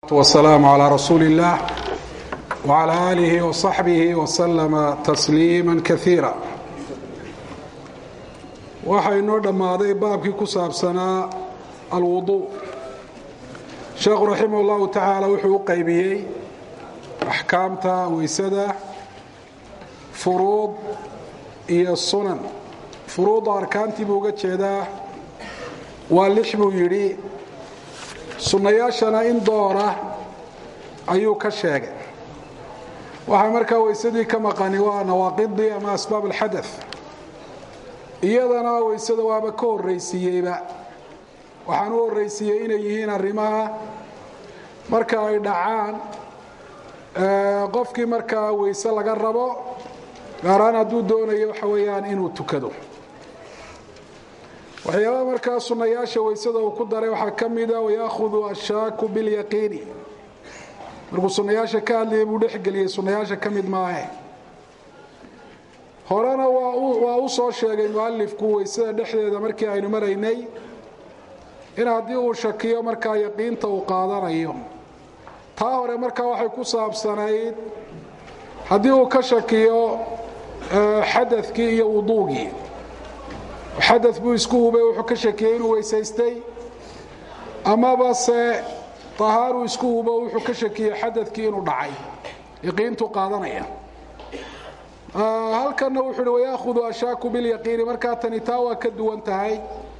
والسلام على رسول الله وعلى آله وصحبه وسلم تسليما كثيرا waxaa inoo dhammaaday baabkii ku saabsanaa alwudu sheekhu raximah اllahu tacaala wuxuu u qaybiyey axkaamta weysada furuud iyo sunan furuudda arkaantii buu uga jeedaa waa lix buu yidhi sunnayaashana in doora ayuu ka sheegay waxaa markaa weysadii ka maqani waa nawaaqidii ama asbaab alxada iyadana weysada waaba ka horraysiiyeyba waxaan u horraysiiyey inay yihiin arrimaha marka ay dhacaan qofkii markaa weyse laga rabo gaaraan hadduu doonayo waxa weeyaan inuu tukado waxyaabaha markaa sunnayaasha weysada uu ku daray waxaa ka mida wayaahudu ashaaku bilyaqiini markuu sunnayaasha ka hadlayay buu dhexgeliyey sunnayaasha ka mid maahe horena waa u soo sheegay mualifku weysada dhexdeeda markii aynu maraynay in haddii uu shakiyo markaa yaqiinta uu qaadanayo taa hore markaa waxay ku saabsanayd haddii uu ka shakiyo xadakii iyo wuduugii xada buu isku hubay wuxuu ka shakiyey inuu weysaystay amaba se tahaaruu isku hubo wuxuu ka shakiyey xadakii inuu dhacay yaqiintuu qaadanaya halkanna wuxuu uhi wayaahudu ashaaku bilyaqiini markaa tani taa waa ka duwan tahay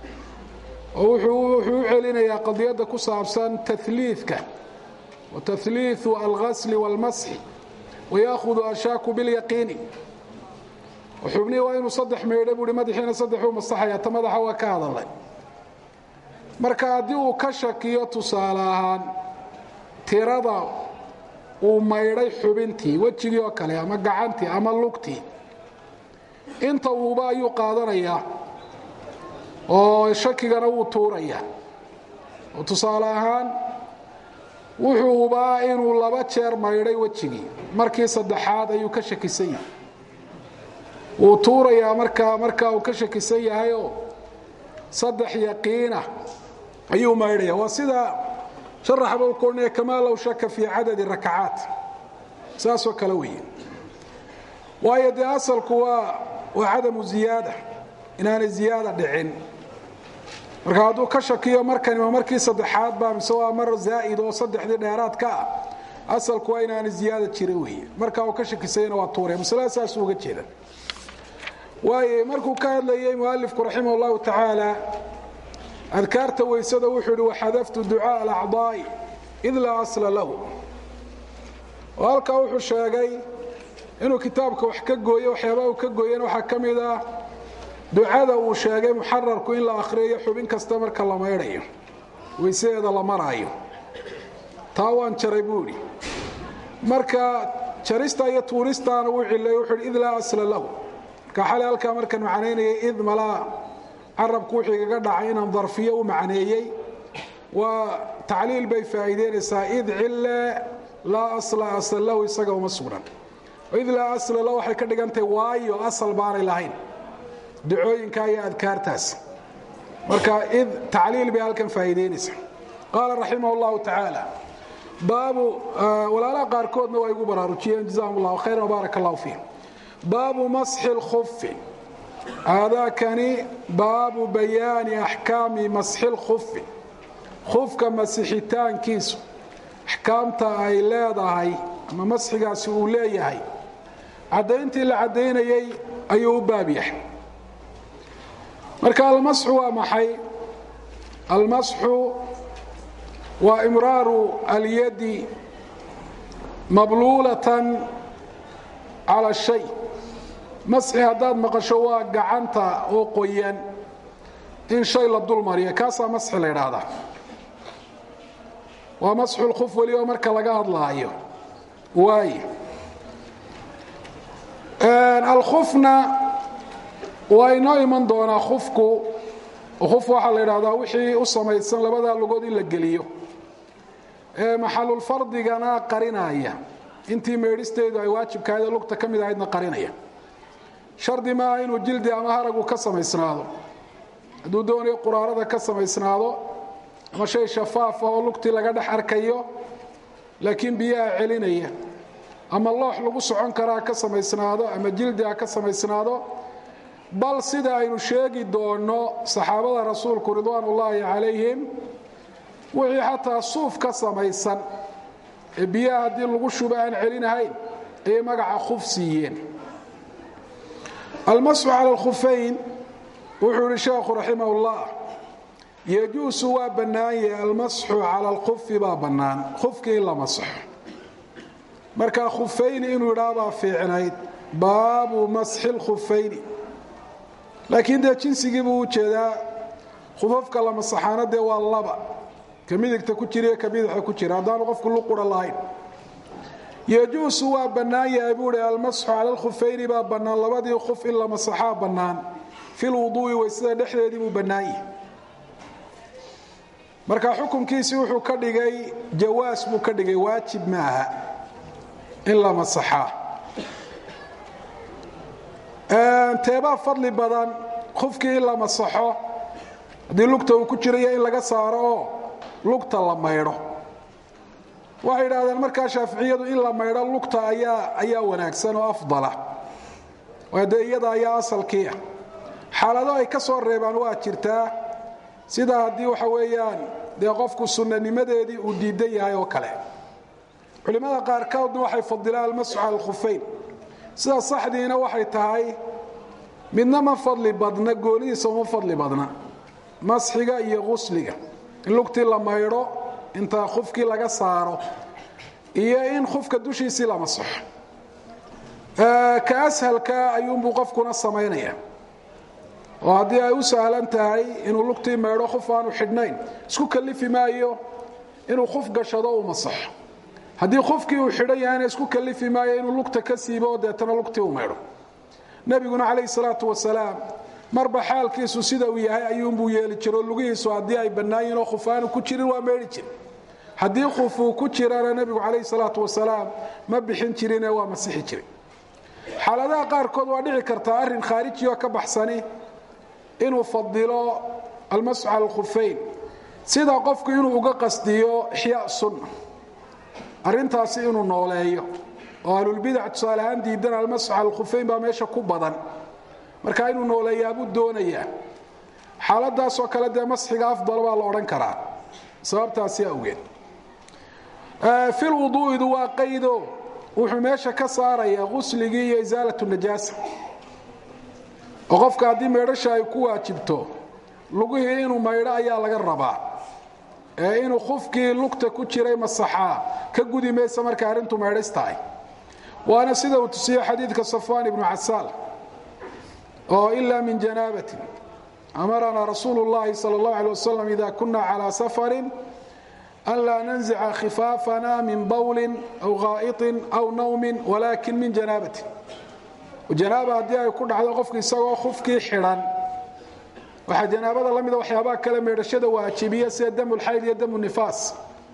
oo wuxuu u celinayaa qadiyadda ku saabsan taliidka wa tahliiu alghasli wاlmasxi wayaahudu ashaaku bilyaqiini xubnihii waa inuu saddex meydho buui madaxiina saddexuu masaxaya ta madaxa waa ka hadalay marka haddii uu ka shakiyo tusaale ahaan tirada uu maydhay xubintii wejigii oo kale ama gacantii ama lugtii inta uuba ayuu qaadanayaa oo shakigana wuu tuuraya oo tusaale ahaan wuxuu ubaa inuu laba jeer maydhay wejigii markii saddexaad ayuu ka shakisan yahay wuu tuurayaa markaa markaa uu ka shakisan yahayoo saddex yaqiina ayuu maydhaya waa sida sharaxba u korinaya kamaa low shaka fii cadadi rakacaat saasoo kale weeye waayo dee asalku waa waa cadamu ziyaada inaanay ziyaada dhicin marka hadduu ka shakiyo markani waa markii saddexaad baa mise waa mar zaa'id oo saddexdii dheeraad ka ah asalku waa inaanay ziyaada jira weeye markaa uu ka shakisayna waa tuuraya masalada saasuu uga jeeda waayo markuu ka hadlayay mualifku raximah اllahu tacaala adkaarta weysada wuxuu ihi waxadaftu ducaaء alacضaa'i id laa asla lahu oo halkaa wuxuu sheegay inuu kitaabka wax ka gooye waxyaabaha uu ka gooyena waxaa ka mid ah ducada uu sheegay muxararku in la akhriyayo xubin kasta marka la maydhayo weysadeeda la maraayo taa waan jaray buu idhi marka jarista iyo tuuristaana uu cilay wuxuu hi id laa asla lahu marka xalay halkaa markaan macnaynayay id malaa carabku wuxuu igaga dhacay inaan darfiyo u macneeyey waa tacliil bay faa'iideynaysaa id cille laa asla asal lahu isaga uma sugnan id laa asla lahu waxay ka dhigantahay waayo asal baanay lahayn ducooyinka iyo adkaartaas marka id tacliil bay halkan faa'iideynaysaa qaala raximah اllahu tacaala baabu walaalaha qaarkoodna waa igu baraarujiyeen jazahum اllahu khayra wbaarak اllahu fiihim baabu masxi اlkufi aadaakani baabu bayaani axkaami masxi اlkufi kufka masixitaankiisu axkaamta ay leedahay ama masxigaasi uu leeyahay caddayntii la caddaynayey ayuu u baab yahay marka almasxu waa maxay almasxu waa imraaru alyadi mabluulatan cala shay masxi haddaad maqasho waa gacanta oo qoyan in shay la dul mariyo kaasaa masxi la ydhaahdaa waa masxu lkuf weliba marka laga hadlaayo waay alkufna waa inoo iman doonaa kufku kuf waxaa la ydhahdaa wixii u samaysan labadaa lugood in la geliyo ee maxalulfardigana qarinaya intii meedhisteedu ay waajibkahaydee lugta ka mid ahaydna qarinaya shardi maaha inuu jildi ama haragu ka samaysnaado hadduu doonayo quraarada ka samaysnaado ama shay shafaaf ah oo lugtii laga dhex arkayo laakiin biyaha celinaya ama loox lagu socon karaa ka samaysnaado ama jildi ha ka samaysnaado bal sida aynu sheegi doonno saxaabada rasuulku ridwaan ullaahi calayhim wixii xataa suuf ka samaysan ee biyaha haddii lagu shubo aan celinahayn ayay magaca khuf siiyeen almasxu cala alkhufayn wuxuu yihi sheekhu raximah ullah yejuusu waa bannaan yahay almasxu cala alkhufi baa bannaan khufkii in la masaxo markaa khufayni inuu idhaabaa fiicnayd baabu masxi lkhufayni laakiin dee jinsigii buu u jeedaa khufafka la masaxaana dee waa laba ka midigta ku jira iyo ka bidixda ku jira haddaanu qofku luqura lahayn yejuusu waa bannaan yahay buu hi almasxu cala alkhufayni baa bannaan labadii khuf in la masaxaa bannaan fil wuduu'i waysada dhexdeedii buu bannaan yahay marka xukunkiisii wuxuu ka dhigay jawaas buu ka dhigay waajib ma aha in la masaxaa teebaa fadli badan khufkii in la masaxo haddii lugta uu ku jirayo in laga saaro oo lugta la maydho waxay idhahdeen markaa shaaficiyadu in la maydho lugta ayaa ayaa wanaagsan oo afdala waa dee iyada ayaa asalkiiah xaalado ay ka soo reebaan waa jirtaa sida haddii waxa weeyaan dee qofku sunnanimadeedii uu diidan yahay oo kale culimmada qaarkoodna waxay fadilaan almasxu cala alkhufayn sida saxdiina waxay tahay midna ma fadli badna goonidiisa uma fadli badna masxiga iyo qusliga in lugtii la maydho inta khufkii laga saaro iyo in khufka dushiisii la masaxo ka ashalka ayuunbuu qofkuna samaynaya oo haddii ay u sahlan tahay inuu lugtii maydho khuf aanu xidhnayn isku kalifi maayo inuu khuf gashado uu masaxo haddii khufkii uu xidhan yahayna isku kalifi maayo inuu lugta ka siibo oo deetana lugtii u maydho nebiguna calayhi salaatu wasalaam marba xaalkiisu sida uu yahay ayuunbuu yeeli jiro lugihiisu haddii ay bannaayiin oo khufaanu ku jirin waa meydhi jir haddii khufuu ku jirana nebigu calayhi salaatu wasalaam ma bixin jirine waa masixi jiray xaaladaha qaarkood waa dhici kartaa arrin khaarijioo ka baxsani inuu fadilo almasxu cala alkhufayn sida qofku inuu uga qasdiyo ixyaa sunna arrintaasi inuu nooleeyo oo ahlulbidac tusaale ahaan diidan almasxu cala alkhufayn baa meesha ku badan marka inuu nooleeyaabuu doonayaa xaaladaasoo kale dee masxiga afdal baa la odhan karaa sababtaasi awgeed fil wuduu'idu waa qaydo wuxuu meesha ka saarayaa qusligii iyo isaalatu najaasa oo qofka haddii maydhasha ay ku waajibto lugihii inuu maydho ayaa laga rabaa ee inuu khufkii lugta ku jiray masaxaa ka gudi maysa markay arrintu maydhas tahay waana sida uu tusiye xadiidka safwaan ibnu casaal oo ila min janaabatin amaranaa rasuulu اllahi salى اllahu alيه wasalam ida kuna calى safarin an laa nanzica khifaafana min bawlin aw gaa'iطin aw nawmin walakin min janaabatin janaaba haddii ay ku dhacdo qofki isagoo khufkii xidhan waxaa janaabada la mida waxyaabaha kale meedhashada waajibiya sida damulxayd iyo damu nifaas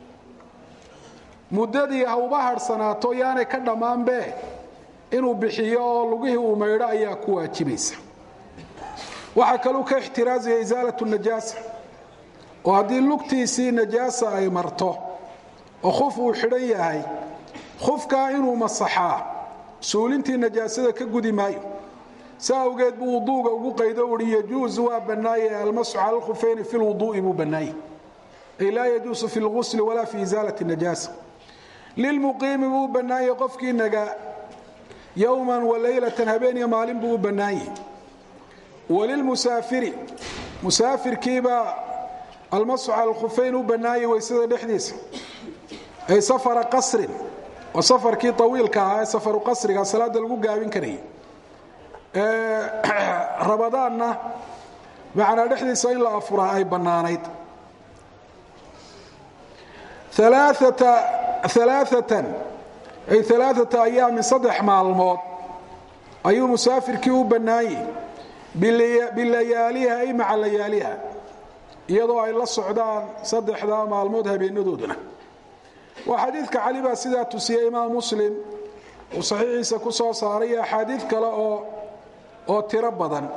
muddadii ha uba harhsanaato yaanay ka dhammaanbe inuu bixiyo oo lugihii uu maydho ayaa ku waajibaysa waxaa kaluu ka ixtiraazaya isaalatu najaasa oo haddii lugtiisii najaasa ay marto oo khuf uu xidhan yahay khufkaa inuu masaxaa suulintii najaasada ka gudi maayo sa awgeed buu wuduuga ugu qaydo uhi yajuusu waa bannaaye almasxu cala alkhufayni fi lwuduu'i buu bannaaye ay laa yajuusu fi lgusli walaa fi isaalati najaasa lilmuqiimi buu bannaaye qofkii nagaa yowman walaylatan habeen iyo maalin buu u bannaanyah walilmusaafiri musaafirkiibaa almasxu cala alkhufayn u bannaayay weysada dhexdiisa ay safara qasrin waa safarkii awiilka ahaa ee safaru qasriga salaada lagu gaabin karayay rabadaanna macnaa dhexdiisa in la afuraa ay bannaanayd alaaatan ay alaaata ayaamin saddex maalmood ayuu musaafirkii u bannaanyay bilayaaliha ay maca layaaliha iyadoo ay la socdaan saddexdaa maalmood habeenadooduna waa xadiidka cali baa sidaa tusiyey imaam muslim uu saxiixiisa ku soo saaray iyo axaadiid kale oo oo tiro badan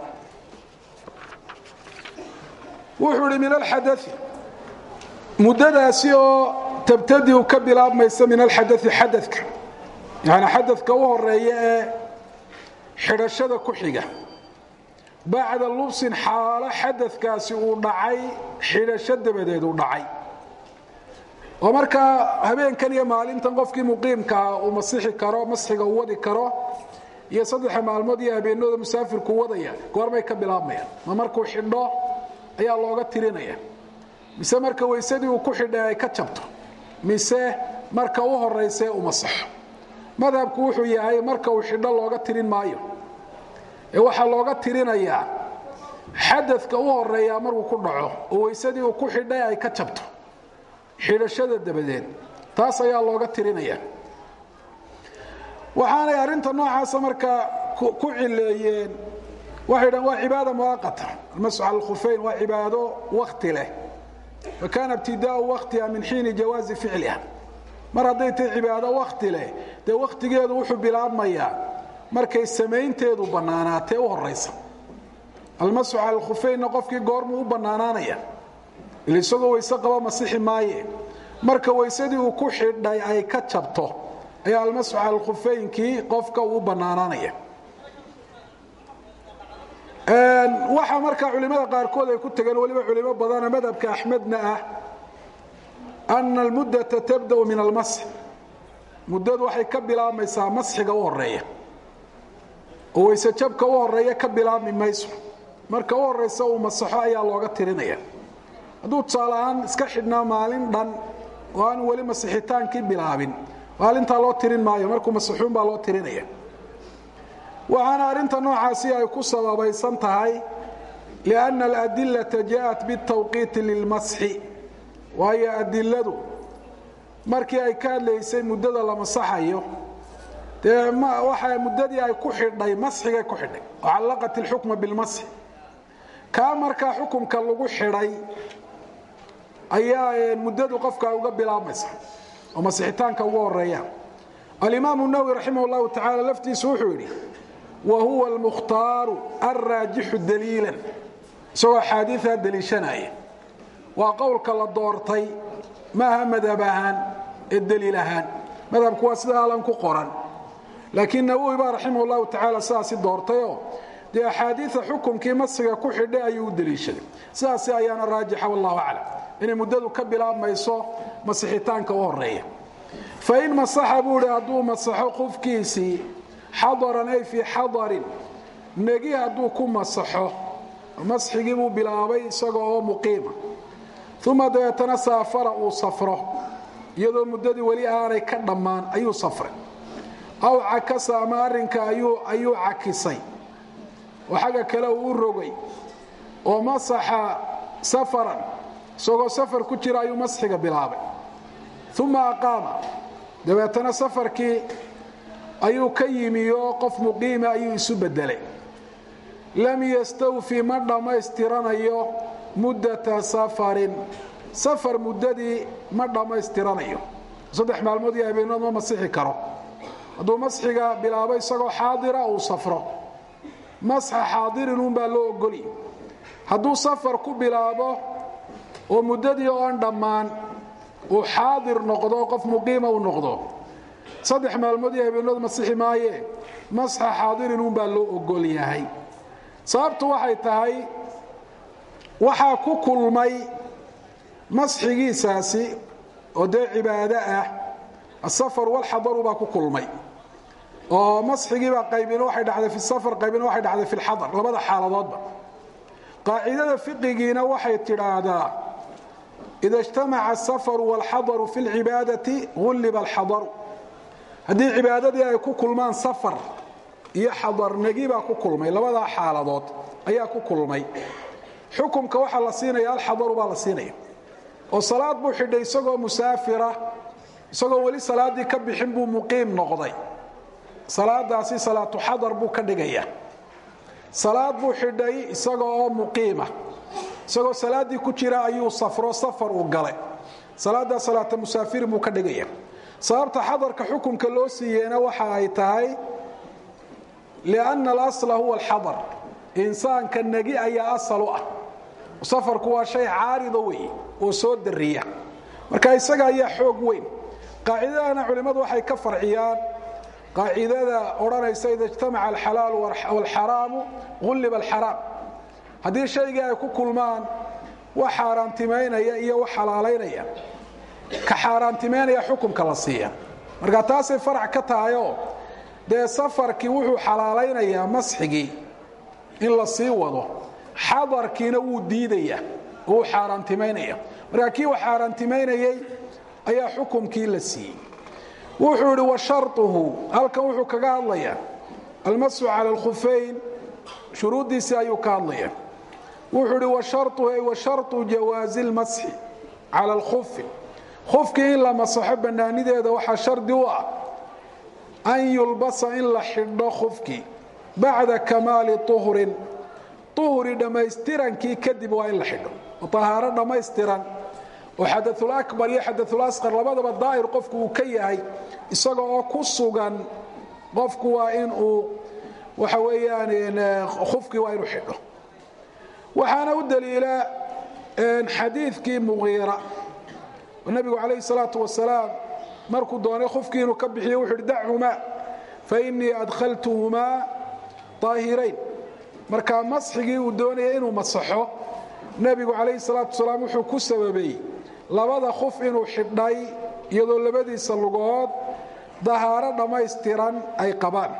wuxuu idhi min alxadai muddadaasi oo tabtadiu ka bilaabmaysa min alxadai xadadka yani xadadka u horeeya ee xidhashada ku xiga bacda lubsin xaalo xadadkaasi uu dhacay xidhasho dabadeed uu dhacay oo markaa habeenkan iyo maalintan qofkii muqiimkaa uu masixi karo masxiga uu wadi karo iyo saddexa maalmood iyo habeenooda musaafirku wadaya goormay ka bilaabmayaan ma markuu xidho ayaa looga tirinaya mise marka weysadii uu ku xidhay ay ka jabto mise marka u horaysee u masaxo madhabku wuxuu yahay marka uu xidho looga tirin maayo ee waxaa looga tirinayaa xadadka u horeeyaa markuu ku dhaco oo weysadii uu ku xidhay ay ka jabto xidhashada dabadeed taas ayaa looga tirinaya waxaanay arrinta noocaasa markaa ku cileeyeen waxay dhahen waa cibaada muwaaqata almasx cala alkhufeyn waa cibaado wakti leh fakana ibtidaau waktiha min xiini jawaazi ficliha mar hadday tahay cibaado wakti leh dee wakhtigeedu wuxuu bilaabmayaa markay samaynteedu bannaanaatee u horaysa almasxu cala alkhufeynna qofkii goormuu u bannaanaanaya il isagoo weyse qaba masixi maaye marka weysadii uu ku xidhay ay ka jabto ayaa almasxu cala alkhufeynkii qofka uu u bannaanaanaya waxaa markaa culimada qaarkood ay ku tegeen weliba culimo badana madhabka axmedna ah ana almuddata tabda'u min almasx muddadu waxay ka bilaabmaysaa masxiga u horeeya oo weyse jabka u horeeya ka bilaabmi mayso marka u horaysa uu masaxo ayaa looga tirinaya hadduu tusaale ahaan iska xidhnaa maalin dhan oo aan weli masixitaankii bilaabin maalintaa loo tirin maayo markuu masaxuun baa loo tirinaya waxaana arrinta noocaasi ay ku sababaysan tahay lianna aladilata ja'at bitawqiiti lilmasxi waayo adiladu markii ay ka hadlaysay muddada la masaxayo dee waxa muddadii ay ku xidhay masxigay ku xidhay oo callaqat ilxukma bilmasxi kaa markaa xukumka lagu xidhay ayaa muddadu qofka uga bilaabmaysa oo masixitaanka uga horeeya alimaamu nawowi raximah llahu tacaala laftiisu wuxuu yidhi wa huwa almukhtaaru alraajixu daliilan isagoo axaadiiaa daliishanaya waa qowlka la doortay maaha madhab ahaan ee daliil ahaan madhabku waa sida alan ku qoran laakiin nawowi baa raximah llahu tacaala sidaasi doortayoo dee axaadiia xukumkii masiga ku xidhay ayuu u daliishaday sidaasi ayaana raajixa wallahu aclam inay muddadu ka bilaabmayso masixitaanka u horeeya fain masaxa buu hi hadduu masaxo qofkiisii xadaran ay fii xadarin negi hadduu ku masaxo masxigii buu bilaabay isaga oo muqiima uma dabeetana saafara uu safro iyadoo muddadii weli aanay ka dhammaan ayuu safray aw cakasa ama arrinka ayuu cakisay oo xagga kale uu u rogay oo masaxa safaran isagoo safar ku jira ayuu masxiga bilaabay uma aqaama dabeetana safarkii ayuu ka yimiyo qof muqiima ayuu isu bedelay lam yastawfi ma dhammaystiranayo muddata safarin safar muddadii ma dhammaystiranayo saddex maalmood iyo habeenood ma masixi karo hadduu masxiga bilaabo isagoo xaadira uu safro masxa xaadirin uunbaa loo ogolya hadduu safar ku bilaabo oo muddadii oon dhammaan uu xaadir noqdo qof muqiima uu noqdo saddex maalmood iyo habeenood masixi maaye masxa xaadirin uunbaa loo ogol yahay sababtu waxay tahay waxaa ku kulmay masxigiisaasi oo dee cibaado ah asafar walxadaru baa ku kulmay oo masxigiibaa qaybina waxay dhacday fi safar qaybina waxay dhacday fi lxadar labada xaaladoodba qaacidada fiqigiina waxay tidhaahdaa ida ijtamaca asafaru walxadaru fi lcibaadati gulliba alxadaru haddii cibaadadii ay ku kulmaan safar iyo xadarnagi baa ku kulmay labadaa xaaladood ayaa ku kulmay xukumka waxaa la siinaya alxadaru baa la siinaya oo salaad buu xidhay isagoo musaafira isagoo weli salaaddii ka bixin buu muqiim noqday salaadaasi salaatu xadar buu ka dhigaya salaad buu xidhay isaga oo muqiima isagoo salaaddii ku jira ayuu safro safar uu galay salaaddaa salaata musaafirin buu ka dhigaya sababta xadarka xukumka loo siiyeena waxa ay tahay lianna alasla huwa alxadar insaanka negi ayaa asal u ah safarku waa shay caarida wey oo soo dariya marka isaga ayaa xoog weyn qaacidadana culimmadu waxay ka farciyaan qaacidada odhanaysa ida ijtamaca alxalaalu waalxaraamu gulliba alxaraam haddii shaygii ay ku kulmaan wax xaaraantimaynaya iyo wax xalaalaynaya ka xaaraantimaynaya xukumka la siiya marka taasay farac ka tahayoo dee safarkii wuxuu xalaalaynayaa masxigii in la sii wado xadarkiina wuu diidaya oo uu xaaraantimaynaya marka kii wax xaaraantimaynayey ayaa xukumkii la siiyey wuxuu idhi wa sharuhu halkan wuxuu kaga hadlayaa almasxu cala alkhufeyn shuruuddiisii ayuu ka hadlaya wuxuu idhi wa sharuhu ay wa sharطu jawaazi اlmasxi cala alkhufi khufkii in la masaxo bannaanideeda waxaa shardi u ah an yulbasa in la xidho khufkii bacda kamaali uhrin uhri dhammaystirankii kadib waa in la xidho ahaaro dhammaystiran oo xadaulakbar iyo xadaulaskar labadaba daahir qofku uu ka yahay isaga oo ku sugan qofku waa in uu waxa weeyaan khufkii waa inuu xidho waxaana u daliila xadiidkii muqiira oo nabigu calayhi salaatu wasalaam markuu doonay khufkii inuu ka bixiyo wuxu uhi dachumaa fainii adkhaltuhumaa daahirayn marka masxigii uu doonaya inuu masaxo nebigu calayhi salaatu wasalaam wuxuu ku sababay labada khuf inuu xidhay iyadoo labadiisa lugood dahaaro dhammaystiran ay qabaan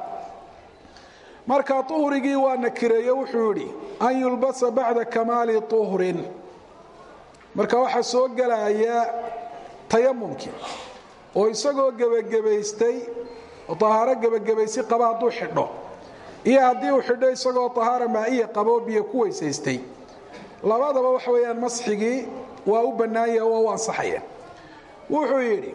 marka uhrigii waa nakireeye wuxuu yidhi an yulbasa bacda kamaali uhrin marka waxaa soo gelaya tayamumkii oo isagoo gebagabaystay oo ahaaro gebagabaysi qaba hadduu xidho iyo haddii uu xidho isagoo ahaara maa'iya qaboo biyo ku weysaystay labadaba waxa weeyaan masxigii waa u bannaanya waa u ansaxaya wuxuu yidhi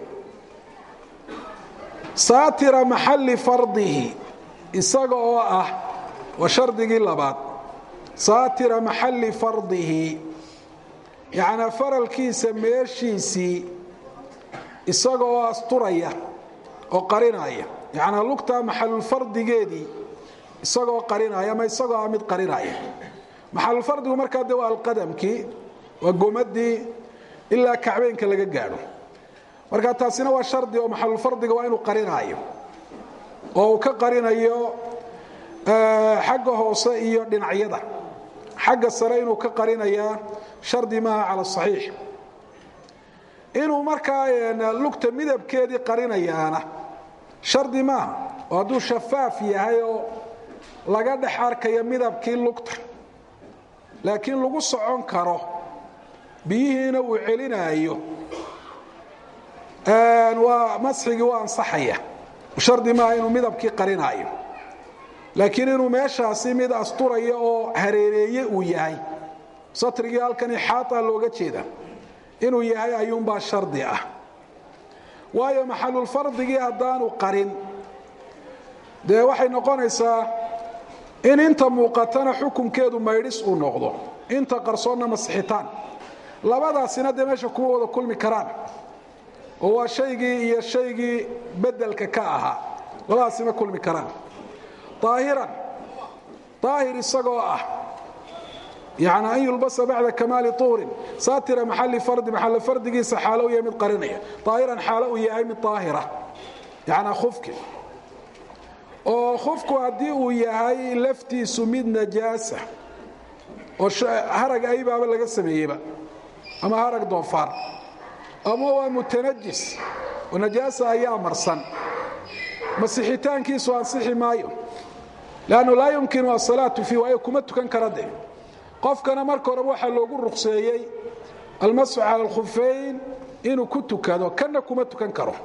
saatira maxalli fardihi isaga oo ah waa shardigii labaad saatira maxalli fardihi yacnaa faralkiisa meeshiisii isaga oo asturaya oo qarinaya yacnaa lugtaa maxalulfardigeedii isagoo qarinaya ama isagoo ah mid qarinaya maxalulfardigu markaa de waa alqadamkii waa gomadii ilaa kacbeynka laga gaadho marka taasina waa shardi oo maxalulfardiga waa inuu qarinaayo oo uu ka qarinayo xagga hoose iyo dhinacyada xagga sare inuu ka qarinayaa shardi maaha cala saxiix inuu markaa lugta midabkeedii qarinayaana shardi maaha oo hadduu shafaaf yahay oo laga dhex arkayo midabkii lugta laakiin lagu socon karo biyihiina uu celinaayo waa masxigii waa ansaxaya shardi maaha inuu midabkii qarinaayo laakiin inuu meeshaasi mid asturaya oo hareereeye uu yahay satrigii halkan ixaata looga jeeda inuu yahay ayuunbaa shardi ah waayo maxalulfardigii haddaanu qarin dee waxay noqonaysaa in inta muuqatana xukunkeedu maydhis uu noqdo inta qarsoonna masixitaan labadaasina dee meesha kuma wada kulmi karaan oo waa shaygii iyo shaygii bedelka ka ahaa labadaasi ma kulmi karaan aahiran aahir isagoo ah yani an yulbasa bacda kamaali uhrin saatira maxali fardi maxal fardigiisa xaalo u yahay mid qarinaya aahiran xaalo uu yahay mid aahira yanaa khufki oo khufku haddii uu yahay laftiisu mid najaasa oo harag aybaaba laga sameeyeyba ama harag doofaar ama waa mutanajis oo najaasa ayaa marsan masixitaankiisu ansixi maayo lannu laa yumkinu asalaatu fii waayo kuma tukan kara de qofkana marka horeba waxaa loogu ruqseeyey almasxu cala alkhufeyn inuu ku tukado kana kuma tukan karo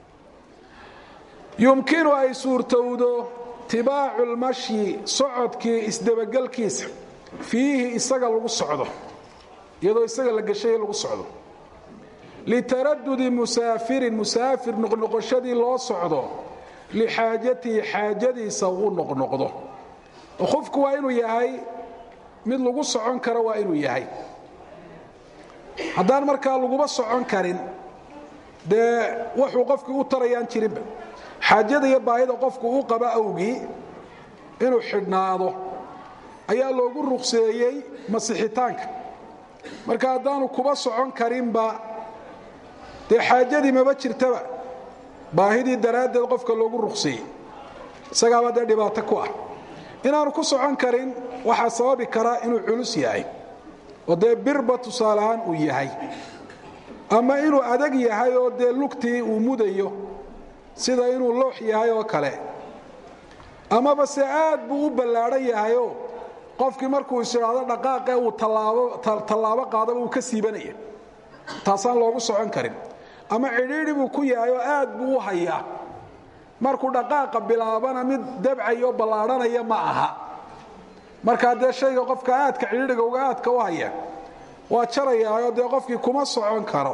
yumkinu ay suurtowdo tibaacu lmashyi socodkii isdabagelkiisa fiihi isaga lagu socdo iyadoo isaga la gashay lagu socdo litaradudi musaafirin musaafir noqnoqoshadii loo socdo lixaajatihi xaajadiisa uu noqnoqdo qofku waa inuu yahay mid lagu socon karo waa inuu yahay haddaan markaa laguba socon karin dee wuxuu qofkii u tarayaan jirinba xaajada iyo baahida qofku u qaba awgii inuu xidhnaado ayaa loogu ruqseeyey masixitaanka marka haddaanu kuba socon karinba dee xaajadii maba jirtaba baahidii daraaddeed qofka loogu ruqseeyey isagaaba dee dhibaato ku ah inaanu ku socon karin waxaa sababi kara inuu culus yahay oo dee birba tusaaleahaan uu yahay ama inuu adag yahay oo dee lugtii uu mudayo sida inuu loox yahay oo kale amaba se aad buu u ballaadhan yahayoo qofkii markuu is idhaahdo dhaqaaqe uu tallaabo qaadaba uu ka siibanaya taasaan loogu socon karin ama cidhiidhi buu ku yahay oo aad buu u hayaa markuu dhaqaaqa bilaabana mid dabcayo ballaadhanaya ma aha markaa dee shayga qofka aadka cidhiidhiga uga aadka u haya waa jarayaayoo dee qofkii kuma socon karo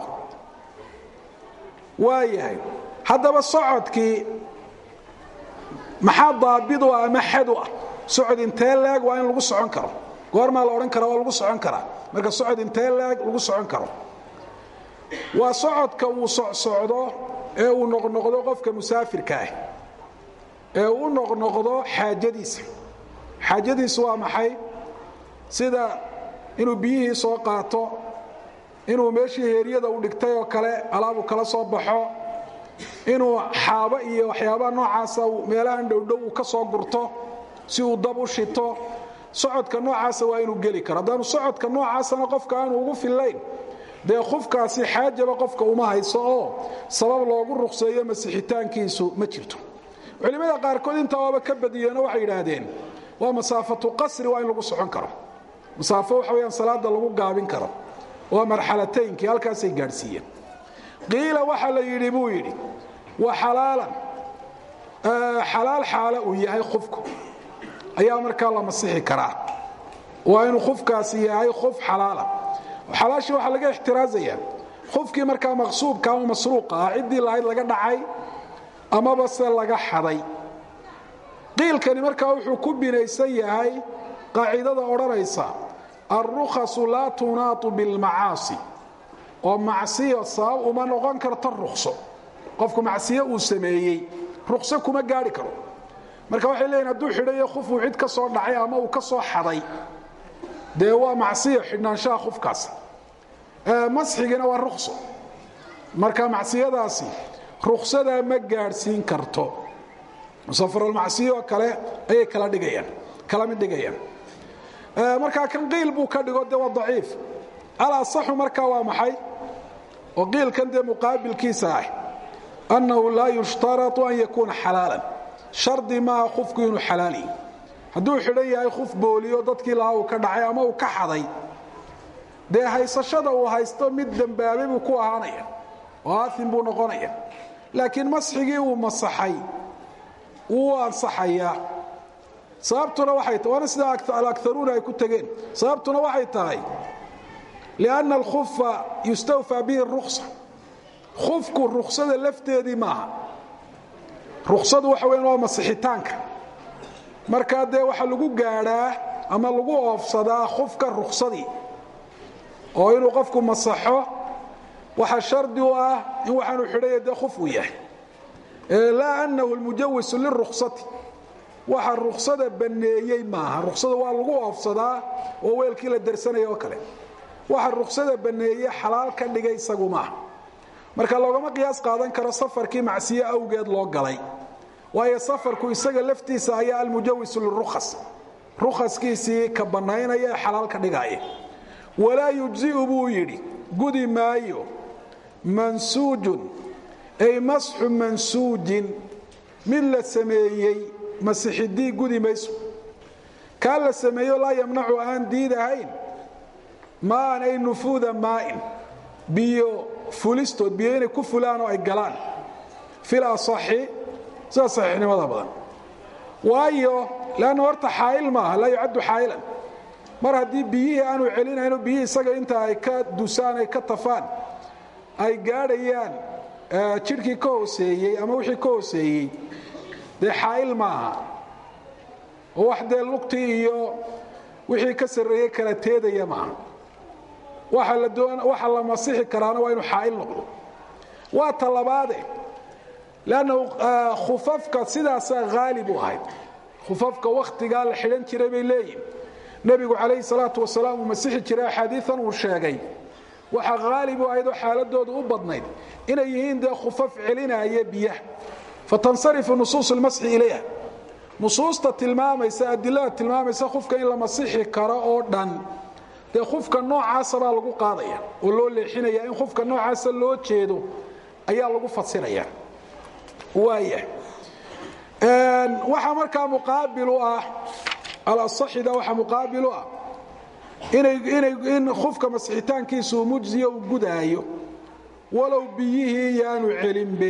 waayahay haddaba socodkii maxaa daabid u ah ama xad u ah socod intee leeg waa in lagu socon karo goormaa la odhan kara waa lagu socon karaa marka socod intee leeg lagu socon karo waa socodka uu socsocdo ee uu noqnoqdo qofka musaafirka ah ee uu noqnoqdo xaajadiisa xaajadiisu waa maxay sida inuu biyihii soo qaato inuu meeshii heeryada u dhigtay oo kale alaabu kala soo baxo inuu xaabo iyo waxyaabaha noocaasa meelahan dhowdhow uu ka soo gurto si uu dab u shito socodka noocaasa waa inuu geli karo haddaanu socodka noocaasana qofka aanu ugu fillayn dee qofkaasi xaajaba qofka uma hayso oo sabab loogu ruqseeyo masixitaankiisu ma jirto culimmada qaarkood intaa waaba ka badiyeenoo waxay yidhaahdeen waa masaafatu qasri waa in lagu socon karo masaafo waxa weyaan salaada lagu gaabin karo waa marxalataynkii halkaasay gaadhsiiyeen qiila waxa la yidhi buu yidhi wa xalaalan xalaal xaalo uu yahay qofku ayaa markaa la masixi karaa waa inuu qofkaasi yahay qof xalaala xalaashii waxaa laga ixtiraazayaa qofkii markaa maqsuubka ama masruuqa ah ciddii lahayd laga dhacay amaba se laga xaday qiilkani markaa wuxuu ku binaysan yahay qaacidada odhanaysa alrukhasu laa tunaatu bilmacaasi oo macsiyo sabab uma noqon karto rukso qofku macsiyo uu sameeyey rukso kuma gaari karo marka waxay leeyihin hadduu xidhayo khufuu cid ka soo dhacay ama uu ka soo xaday dee waa macsiyo xidhnaanshaha khufkaas masxigina waa rukso marka macsiyadaasi ruksadaa ma gaadhsiin karto musafaralmacsiyo kale ayay kala dhigayaan kala mid dhigayaan markaa kan qiil buu ka dhigo dee waa daciif alasaxu markaa waa maxay oo qiilkan dee muqaabilkiisa ah annahu laa yushtaratu an yakuuna xalaalan shardi maaha qofku inuu xalaal yahi hadduu xidhan yahay qof booliyo dadkii lahaa uu ka dhacay ama uu ka xaday dee haysashada uu haysto mid dembaabay buu ku ahaanaya oo aaim buu noqonaya laakiin masxigii uu masaxay wuu ansaxayaa sababtuna waxay tahay waana sida alakaruuna ay ku tegeen sababtuna waxay tahay lianna alkhufa yustawfaa bihi ruksa khufku ruksada lafteedii maaha ruksadu waxa weyan waa masixitaanka markaa dee waxaa lagu gaadhaa ama lagu oofsadaa khufka ruksadii oo inuu qofku masaxo waxaa shardi u ah in waxaanu xidhaya dee khuf uu yahay laa annahu lmujawisu liruksati waxa ruksada banneeyey maaha ruksada waa lagu oofsadaa oo weelkii la darsanaya oo kale waxa ruksada banneeye xalaal ka dhigay isagu maaha marka loogama qiyaas qaadan karo safarkii macsiye awgeed loo galay waayo safarku isaga laftiisa ayaa almujawisu lirukhas rukhaskiisii ka bannaynaya ee xalaal ka dhigaya walaa yujzi'u buu yidhi gudi maayo mansuujun ay masxu mansuujin mid la sameeyey masixidii gudi mayso kaa la sameeyo laa yamnacu aan diidahayn maan ay nufuuda maa'in biyo fulistood biyo inay ku fulaan oo ay galaan fil asaxi sida saxiixnimada badan waayo leanna horta xaa'il maaha laa yucaddu xaa'ilan mar haddii biyihii aanu celinayno biyihii isaga inta ay ka dusaan ay ka tafaan ay gaadhayaan jidhkii ka hooseeyey ama wixii ka hooseeyey dee xaa'il maaha oo wax dee lugtii iyo wixii ka sarreeyey kala teedaya maaha waxa la masixi karaana waa inuu xaa'il noqdo waa ta labaade leannahu khufafka sidaasaa haalib u ahayd khufafka wakhtigaa la xidhan jiray bay leeyihin nebigu calayhi salaatu wasalaam uu masixi jiray axaadiian uu sheegay waxaa haalib u ahayd oo xaaladoodu u badnayd inay yihiin dee khufaf celinaya biyaha fatansarifu nusuus اlmasxi ilayha nusuusta tilmaamaysa adilada tilmaamaysa khufka in la masixi karo oo dhan dee khufka noocaasa baa lagu qaadaya oo loo leexinaya in khufka noocaasa loo jeedo ayaa lagu fasiraya waaya waxaa markaa muqaabil u ah alasaxida waxaa muqaabil u ah inay inay in khufka masixitaankiisu mujziya uu gudaayo walow biyihii yaanu celinbe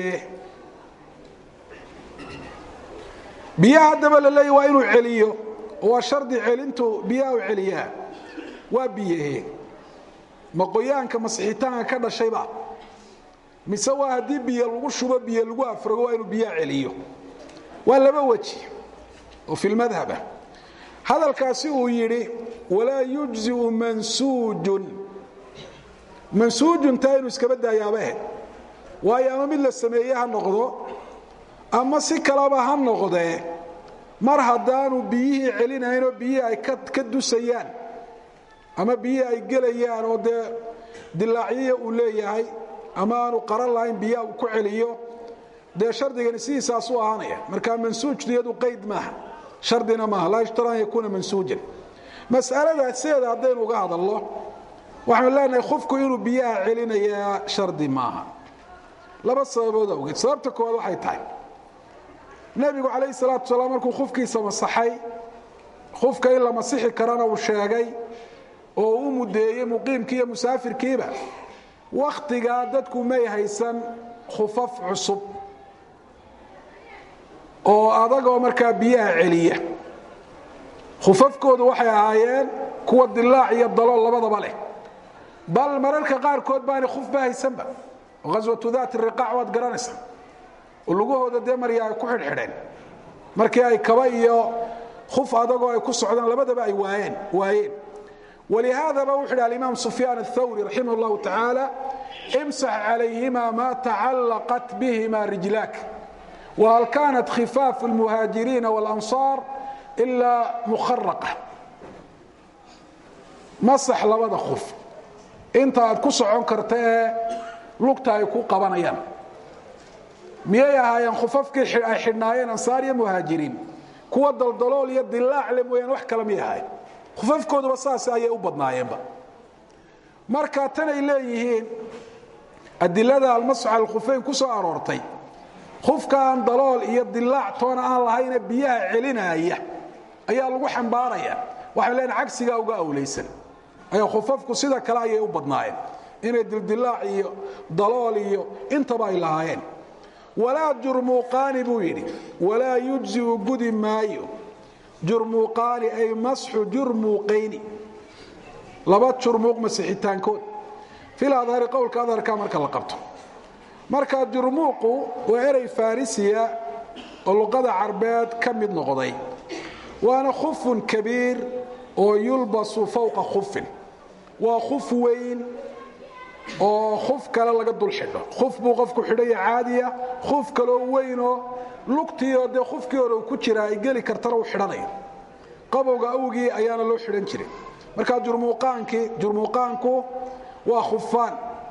biyaha haddaba la leeya waa inuu celiyo oo waa shardi celintu biyaha u celiyaa waa biyahe ma qoyaanka masixitaanka ka dhashayba mise waa haddii biyo lagu shubo biyo lagu afrago waa inuu biyaha celiyo waa laba weji oo fi lmadhaba hadalkaasi uu yidhi walaa yujziu mansuujun mansuujun taa inuu iskaba daayaabahe waayo ama mid la sameeye ha noqdo ama si kaleba ha noqdee mar haddaanu biyihii celinaynoo biyihii ay ka dusayaan ama biyihii ay gelayaan oo dee dilaacyaya uu leeyahay ama aanu qaran lahayn biyaha uu ku celiyo dee shardigani sidiisaasuu ahaanaya marka mansuujtu iyadu qayd maaha shardina maaha laa yushtar an yakuuna mansuujan mas'alada sideeda haddaynu uga hadalno waxaanu leenahay khufku inuu biyaha celinayaa shardi maaha laba sababood awgeed sababta koowaad waxay tahay nebigu calayhi salaatu wasalaam markuu khufkiisa masaxay khufka in la masixi karana uu sheegay oo u mudeeyey muqiimkii iyo musaafirkiiba wakhtigaa dadku may haysan khufaf cusub oo adagoo markaa biyaha celiya khufafkoodu waxay ahaayeen kuwa dilaac iyo dalool labadaba leh bal mararka qaarkood baanay khufba haysanba oo ghaswatu daati riqaac waad garanaysaa oo lugahooda dee marya ay ku xidhxidheen markii ay kaba iyo khuf adagoo ay ku socdaan labadaba ay waayeen waayeen walihaadaba wuxu yidhi alimaam sufyaan aلthawri raximah اllahu tacaala imsax calayhima ma tacallaqat bihima rijlaak whal kaanat khifaafu اlmuhaajiriina wاlansaar ilaa mukharaqa masax labada khuf inta aad ku socon karta ee lugta ay ku qabanayaan miyay ahaayeen khufafkii ay xidhnaayeen ansaar iyo muhaajiriin kuwa daldalool iyo dilaac le mooyaan wax kale miyay ahayen khufafkooduba saas ayay u badnaayeenba marka tanay leeyihiin adilada almasx cala alkhufeyn ku soo aroortay khufkaan dalool iyo dilaac toona aan lahayne biyaha celinaaya ayaa lagu xambaaraya waxay leen cagsigaa uga awlaysan ayaa khufafku sida kale ayay u badnaayeen inay dildilaac iyo dalool iyo intaba ay lahaayeen walaa jurmuuqaani buu yidhi walaa yujziu gudi maayo jurmuuqaani ay masxu jurmuuqayni laba jurmuuq masixitaankood fil adhari qowlka adharka marka la qabto marka jurmuuqu waa erey farisiya oo luqada carbeed ka mid noqday waana khufun kabiir oo yulbasu fowqa khufin waa khuf weyn oo khuf kale laga dul xidho khuf buu qofku xidhaya caadiya khuf kaloo weynoo lugtiioo dee khufkii hore uu ku jira ay geli kartana uu xidhanayo qabowga awgii ayaana loo xidhan jiray marka jurmuuqaankii jurmuuqaanku waa khufaan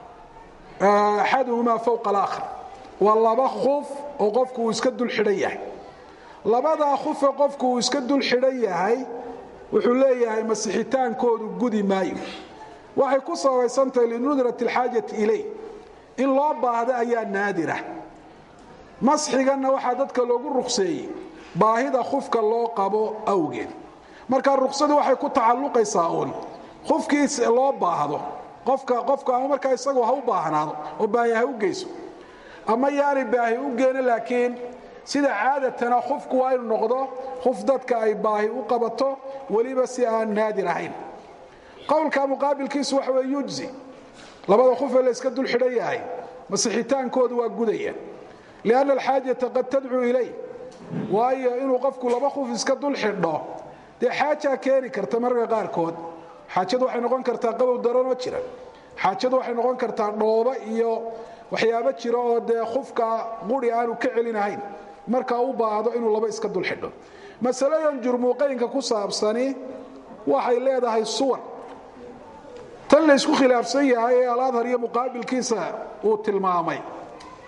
axaduhumaa fowqa alaakhar waa laba khuf oo qofku uu iska dul xidhan yahay labadaa khufe qofku uu iska dul xidhan yahay wuxuu leeyahay masixitaankoodu gudi maayo waxay ku sabaysantahay linudrat alxaajati ilay in loo baahda ayaa naadira masxiganna waxaa dadka loogu ruqseeyey baahida khufka loo qabo awgeed marka ruqsadu waxay ku tacalluqaysaa uun khufkiis loo baahdo qofka qofku ama markaa isagu ha u baahnaado oo baahi ha u geyso ama yaanay baahi u geena laakiin sida caadatana khufku waa inu noqdo khuf dadka ay baahi u qabato weliba si aan naadir ahayn qowlka muqaabilkiisu waxa weye yujzi labada khufee la yska dul xidhan yahay masixitaankoodu waa gudaya lianna alxaajata qad tadcuu ilay waayo inuu qofku laba khuf iska dul xidho dee xaajaa keeni karta mararka qaarkood xaajadu waxay noqon kartaa qabow daranoo jira xaajadu waxay noqon kartaa dhoobo iyo waxyaabo jira oo dee khufka quri aanu ka celinahayn markaa u baahdo inuu laba iska dul xidho masaladan jurmuuqaynka ku saabsani waxay leedahay suwar tan laysku khilaafsan yahay ee aladhar iyo muqaabilkiisa uu tilmaamay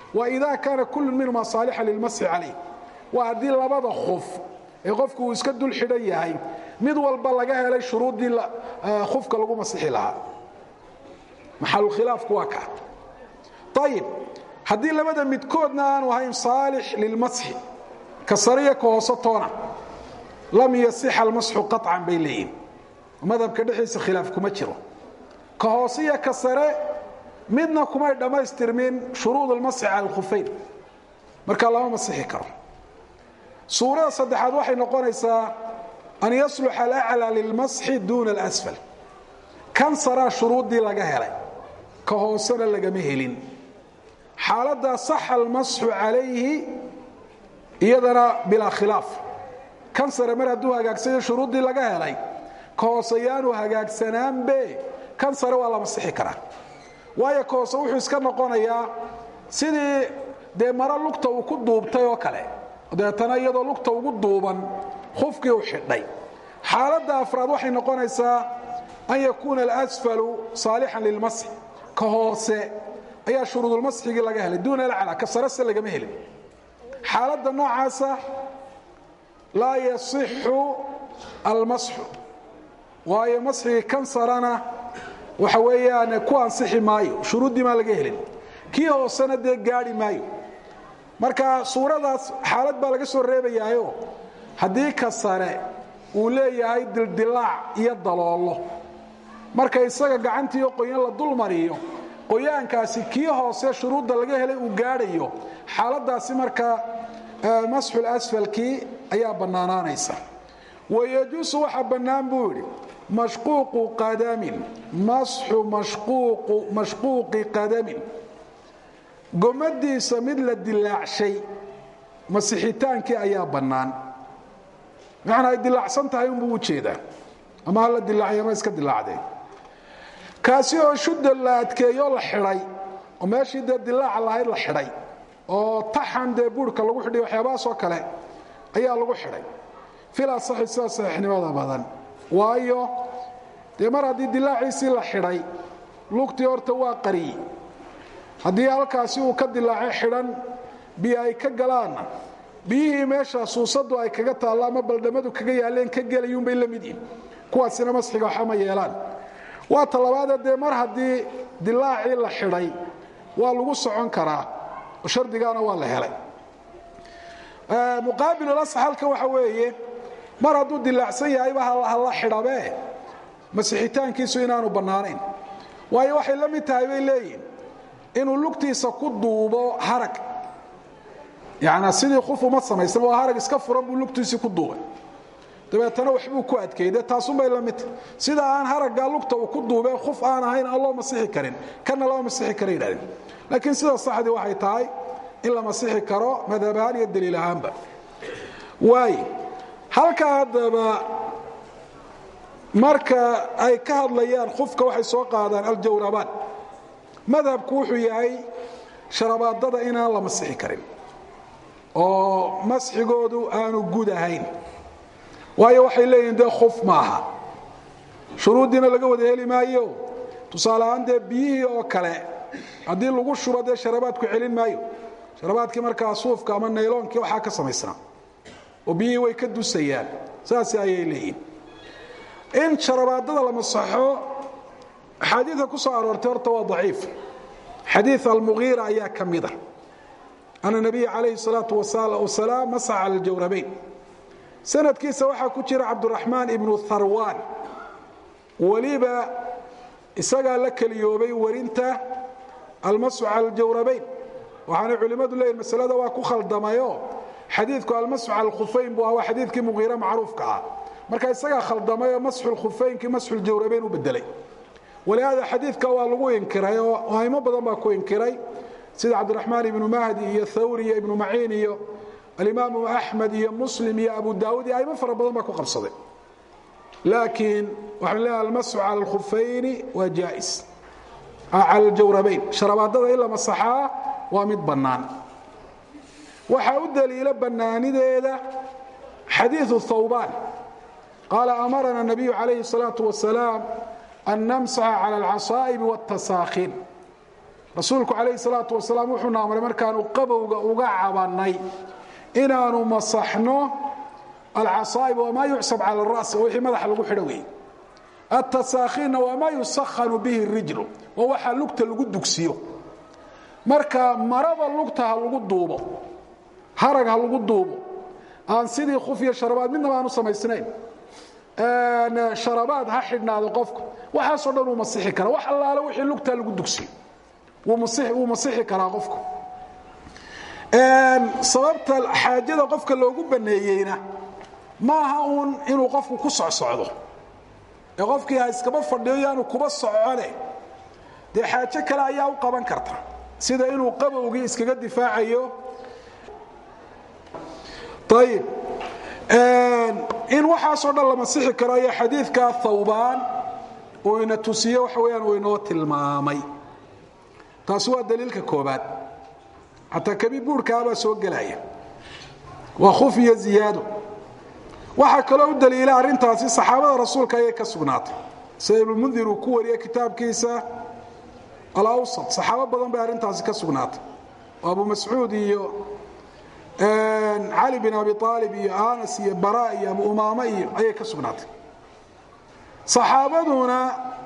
wa ida kaana kullu minhuma saalixa lilmasxi calayh waa haddii labada khuf ee qofku uu iska dul xidhan yahay mid walba laga helay shuruuddii khufka lagu masixi lahaa maxalukhilaafku waa ka ayib haddii labada midkoodna aanu ahayn saalix lilmasxi ka sariya ka hoose toona lam yasixa almasxu qaطcan bay leeyihin madhabka dhexdiisa khilaaf kuma jiro ka hoose iyo ka sare midna kumay dhammaystirmin shuruud almasxi cala alkhufayn markaa lama masixi karo suurada saddexaad waxay noqonaysaa an yasluxa alaclى lilmasxi duuna alasfal kan saraa shuruuddii laga helay ka hoosena lagama helin xaaladdaa saxa almasxu calayhi iyadana bilaa khilaaf kan sare mar hadduu hagaagsayo shuruuddii laga helay ka hoose yaanu hagaagsanaanbe kan sare waa la masixi karaa waayo ka hoose wuxuu iska noqonayaa sidii dee maro lugta uu ku duubtay oo kale deetana iyadoo lugta ugu duuban khufkii u xidhay xaaladda afraad waxay noqonaysaa an yakuuna alasfalu saalixan lilmasxi ka hoose ayaa shuruudulmasxigii laga helay duuna alcala ka sarese lagama helin xaaladda noocaasa laa yasixu almasxu waayo masxigii kan sarana waxa weeyaan ku ansixi maayo shuruuddii maa laga helin kii hoosena dee gaadhi maayo marka suuradaas xaalad baa laga soo reebayaayo haddii ka sare uu leeyahay dildilaac iyo daloollo marka isaga gacantiiyo qoyan la dul mariyo qoyaankaasi kii hoose shuruudda laga helay uu gaadhayo xaaladaasi marka masxul asfalkii ayaa bannaanaanaysa wayajuusu waxaa bannaan buu yidhi mashquuqu qadamin masxu mashquuqi qadamin gomadiisa mid la dilaacshay masixitaankii ayaa bannaan macnaa ay dilaacsan tahay unbuu u jeedaa ama ha la dilaacay ama iska dilaacdeen kaasi oo shudda la adkeeyoo la xidhay oo meeshii dee dilaaca lahayd la xidhay oo taxan dee buurhka lagu xidhay waxyaabahaasoo kale ayaa lagu xidhay fil asaxi sida saxiixnimada badan waayo dee mar haddii dilaaciisii la xidhay lugtii horta waa qariye haddii halkaasi uu ka dilaacay xidhan biyo ay ka galaanna biyihii meesha suusadu ay kaga taallo ama baldhamadu kaga yaaleen ka gelayuunbay la mid yihin kuwaasina masxiga waxama yeelaan waa talabaadee dee mar haddii dilaacii la xidhay waa lagu socon karaa oo shardigaana waa la helay muqaabilulasx halkan waxa weeye mar hadduu dilaacsan yahayba hala xidhabee masixitaankiisu inaanu bannaanayn waayo waxay la mid tahay bay leeyihin inuu lugtiisa ku duubo harag yani sidii khuf uma samaysan waa harag iska furan buu lugtiisii ku duubay dabeetana waxbuu ku adkeeyde taasunbay la midta sida aan haraggaa lugta uu ku duubee khuf aan ahayn aan loo masixi karin kana loo masixi kara yidhahdeen laakiin sida saxdii waxay tahay in la masixi karo madhab ahaan iyo daliil ahaanba waayo halkaa haddaba marka ay ka hadlayaan khufka waxay soo qaadaan aljawrabaan madhabku wuxuu yahay sharabaadada inaan la masixi karin oo masxigoodu aanu gud ahayn waayo waxay leeyihin dee khuf maaha shuruuddiina laga wada heli maayo tusaale ahaan dee biyihii oo kale haddii lagu shubo dee sharabaadku celin maayo sharabaadkii markaa suufka ama nayloonkii waxaa ka samaysnaa oo biyihii way ka dusayaan saas ayay leeyihin in sharabaadada la masaxo axaadiida ku soo aroortay horta waa daciif xadiid almugiira ayaa ka mida ana nabiya calayhi salaatu wasalaam masaxa cala aljawrabayn sanadkiisa waxaa ku jira cabduraxmaan ibnu tharwaan weliba isagaa la keliyoobay warinta almasu cala aljawrabayn waxaanay culimmadu leeyihin masalada waa ku khaldamayo xadiidku almasu cala alkhufayn buu ah waa xadiidkii mugiire macruufka ah marka isagaa khaldamayoo masxu lkhufaynkii masxu ljawrabayn u bedelay walihaada xadiidka waa lagu inkiray oo aimo badan baa ku inkiray sida cabdiraxmaan ibnu mahdi iyo thawri iyo ibnu maciin iyo alimaamu axmed iyo muslim iyo abu daawud iyo aimo fara badan baa ku qabsaday laakiin waxaan leeyahay almasu cala alkhufayni waa jaais cala aljawrabayn sharabaadada in la masaxaa waa mid bannaan waxaa u daliilo bannaanideeda xadiiu thawbaan qaala amarana nabiyu calayhi الsalaaةu wasalaam an namsaxa cala alcasaa'ibi wاtasaakhin rasuulku calayhi salaatu wasalaam wuxuuna amray markaanu qabowga uga cabannay inaanu masaxno alcasaa'ib wamaa yucsab cala aras oo wixii madaxa lagu xidho weeye atasaakiinna waa maa yusakhanu bihi rijlu waa waxaa lugta lagu dugsiyo marka marada lugta ha lagu duubo harag ha lagu duubo aan sidii khuf iyo sharabaad midnaba aan u samaysnayn sharabaad ha xidhnaado qofku waxaasoo dhan uu masixi karaa wax allaale wixii lugtaa lagu dugsiyo wuu masixi karaa qofku sababta xaajada qofka loogu baneeyeyna maaha uun inuu qofku ku socsocdo ee qofkii ha iskaba fadhiyo yaanu kuba socone dee xaajo kale ayaa u qaban karta sida inuu qabowgii iskaga difaacayo ayib in waxaasoo dhan la masixi karo ayaa xadiidka thawbaan uu ina tusiye waxa weyaan uu inoo tilmaamay taasi waa daliilka koobaad xataa kabi buurhkaabaa soo gelaya waa khuf iyo ziyaado waxaa kaloo u daliila arrintaasi saxaabada rasuulka ayay ka sugnaatay sida ibnumundir uu ku wariyey kitaabkiisa alawsat saxaabo badan bay arrintaasi ka sugnaatay oo abu mascuud iyo cali bin abi aalib iyo anas iyo bara iyo abu umaame iyo ayay ka sugnaatay saxaabaduna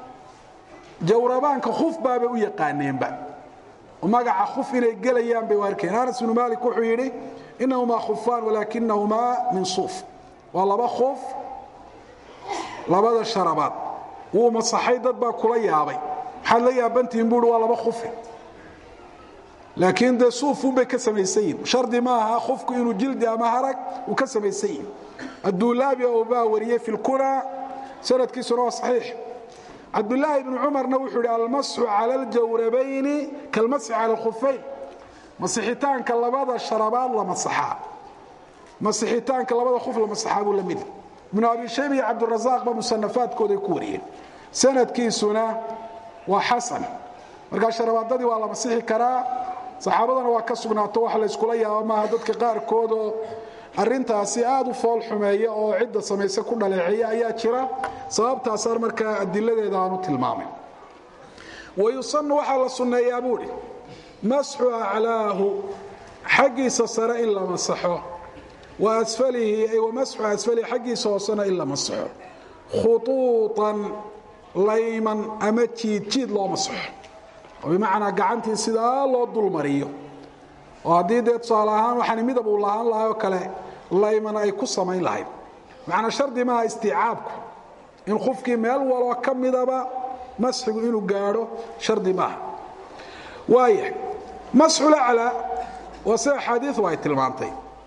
jawrabaanka khuf baabay u yaqaaneenba magaca khuf inay gelayaan bay u arkeen anas bnu malik wuxuu yidhi inahumaa khufaan walaakinahumaa min suuf waa laba khuf labada sharabaad wuu masaxay dad baa kula yaabay maxaad la yaabantihiin buui waa laba khufe laakiin dee suufunbay ka samaysan yihin shardi maaha khufku inuu jildi ama harag uu ka samaysan yihin adulaabi oo baa wariyey fi lkuna sanadkiisuna waa saxiix cabdulaahi ibnu cumarna wuxuu yidhi almasxu cala aljawrabayni kalmasxi cala alkhufayn masixitaanka labada sharabaad la masaxaa masixitaanka labada khuf la masaxaa buu la mid ibnu abi shayba iyo cabdirasaaq ba musanafaadkooday ku wariyeen sanadkiisuna waa xasan markaa sharabaadadii waa la masixi karaa saxaabadana waa ka sugnaato wax la yskula yaabo maaha dadka qaarkoodoo arintaasi aad u fool xumeeya oo cidda samayse ku dhaleeceeya ayaa jira sababtaasaan markaa adiladeeda aanu tilmaamay wayusanu waxaa la sunneeyaa buuhi masxu aclaahu xaggiisa sare in la masaxo wa asfalihi ay wamasxu asfalihi xaggiisa hoosena in la masaxo khuuuطan layman ama jiidjiid loo masaxo oo bimacnaa gacantii sidaa loo dulmariyo oo haddii dee tusaale ahaan waxaan midab uu lahaan lahay oo kale layman ay ku samayn lahayd macnaa shardi maaha istiicaabku in qofkii meel waloo ka midaba masxigu inuu gaadho shardi maaha waaya masxulaclaa waa sida axaadiidu ay tilmaantay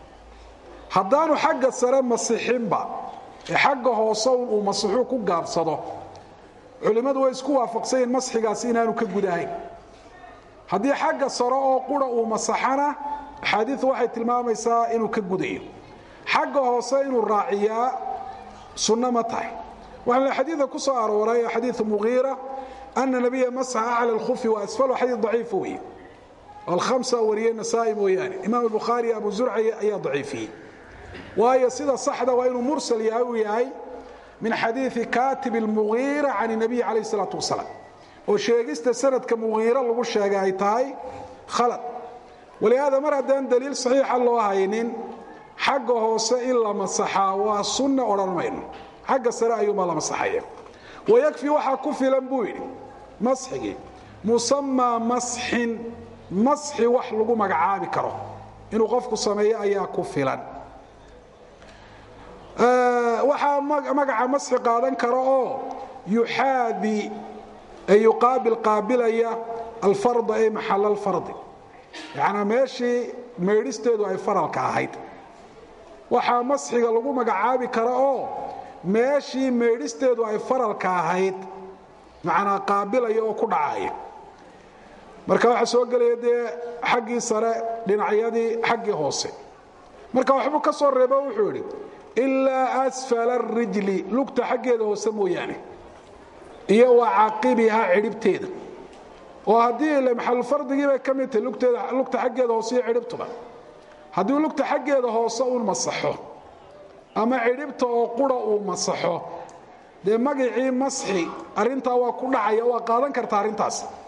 haddaanu xagga sare masixinba ee xagga hoose uu masixuu ku gaabsado culimmadu way isku waafaqsanyiin masxigaasi inaanu ka gudahayn haddii xagga sare oo qura uu masaxana axaadiidu waxay tilmaamaysaa inuu ka gudayo xagga hoose inuu raaciyaa sunno ma tahay waxaa xadiida ku soo arooray xadiiu mugiira ana nabiya masaxa acla alkhufi wa asfalo xadiid daciifa weeye alkhamsa wariyey nasaa-i mooyaane imaam bukhaari abu zurca ayaa daciifiyey waayo sida saxda waa inuu mursal yahay uu yahay min xadiii katib اlmugiira can الnabiy calayh الsalaatu wasalaam oo sheegista sanadka mugiira lagu sheegay ay tahay khalad walihaada mar haddaan daliil saxiixa loo haynin xagga hoose in la masaxaa waa sunna odhan mayno xagga sare ayuunbaa la masaxaya wayakfi waxaa ku filan buu yidhi masxigii musamaa masxin masxi wax lagu magacaabi karo inuu qofku sameeyo ayaa ku filan waxaa magaca masxi qaadan kara oo yuxaadi ay yuqaabil qaabilaya alfarda ay maxal alfardi yacnaa meeshii meedhisteedu ay faralka ahayd waxaa masxiga lagu magacaabi kara oo meeshii meedhisteedu ay faralka ahayd macnaa qaabilaya oo ku dhacaya marka waxaa soo gelaya dee xaggii sare dhinacyadii xaggii hoose marka waxbuu ka soo reebo wuxuu idhi ilaa asfala arijli lugta xaggeeda hoose mooyaane iyo wa caqibihaa cidhibteeda oo haddii maxalufardigii bay ka mid tahay lugta xaggeeda hoose iyo cidhibtuba haddii lugta xaggeeda hoose uun masaxo ama cidhibta oo qura uu masaxo dee magacii masxi arintaa waa ku dhacaya waa qaadan karta arrintaas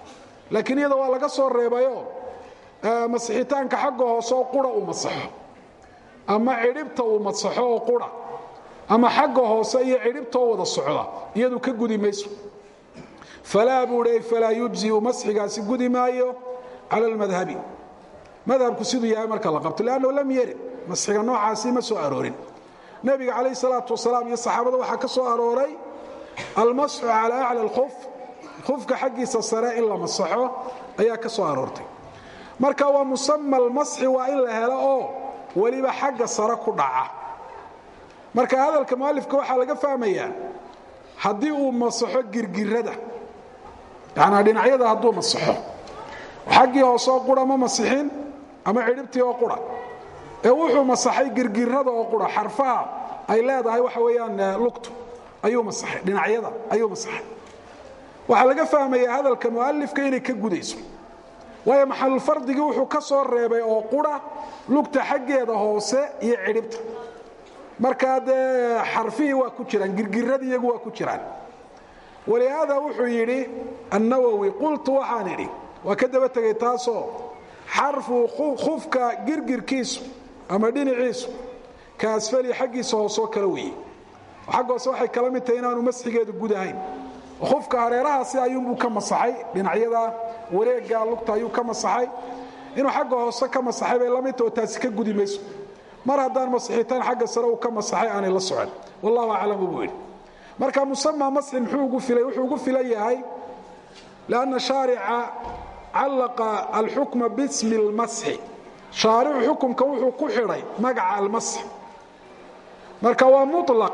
laakiin iyada waa laga soo reebayo masixitaanka xagga hoose oo qura uu masaxo ama cidhibta uu masaxo oo qura ama xagga hoose iyo cidhibta oo wada socda iyadu ka gudi mayso falaa buuhi falaa yujziu masxigaasi gudi maayo cala almadhabi madhabku siduu yahay marka la qabto lannahu lam yarid masxiga noocaasi ma soo aroorin nebiga calayh salaatu wasalaam iyo saxaabada waxaa ka soo arooray almasxu calaa acla alkhuf khufka xaggiisa sare in la masaxo ayaa ka soo aroortay marka waa musama almasxi waa in la helo oo weliba xagga sare ku dhaca marka hadalka mualifka waxaa laga fahmayaa haddii uu masaxo girgirada yanaa dhinacyada hadduu masaxo xaggii hoose oo qura ma masixin ama cidhibtii oo qura ee wuxuu masaxay girgirada oo qura xarfaha ay leedahay waxa weeyaan lugtu ayuu masaxay dhinacyada ayuu masaxay waxaa laga fahmayaa hadalka mualifka inay ka gudayso waayo maxalulfardigii wuxuu ka soo reebay oo qura lugta xaggeeda hoose iyo cidhibta markaa dee xarfihii waa ku jiraan girgiradii iyagu waa ku jiraan walihaada wuxuu yidhi annawowi qultu waxaan idhi waa ka daba tegay taasoo xarfu khufka girgirkiisu ama dhinaciisu ka asfali xaggiisa hoosoo kala weeye xagga hoose waxay kala mid tahay inaanu masxigeedu gudahayn khufka hareerahaasi ayuunbuu ka masaxay dhinacyada wareegga lugta ayuu ka masaxay inuu xagga hoose ka masaxay bay la mid taho taasi ka gudi mayso mar haddaan masixitaan xagga sare uu ka masaxay aanay la socon wallahu aclamu buu yidhi marka musama masxin muxuu ugu filay wuxuu ugu filan yahay lianna shaarica callaqa alxukma bismi اlmasxi shaaricu xukumka wuxuu ku xidhay magaca almasx marka waa mulaq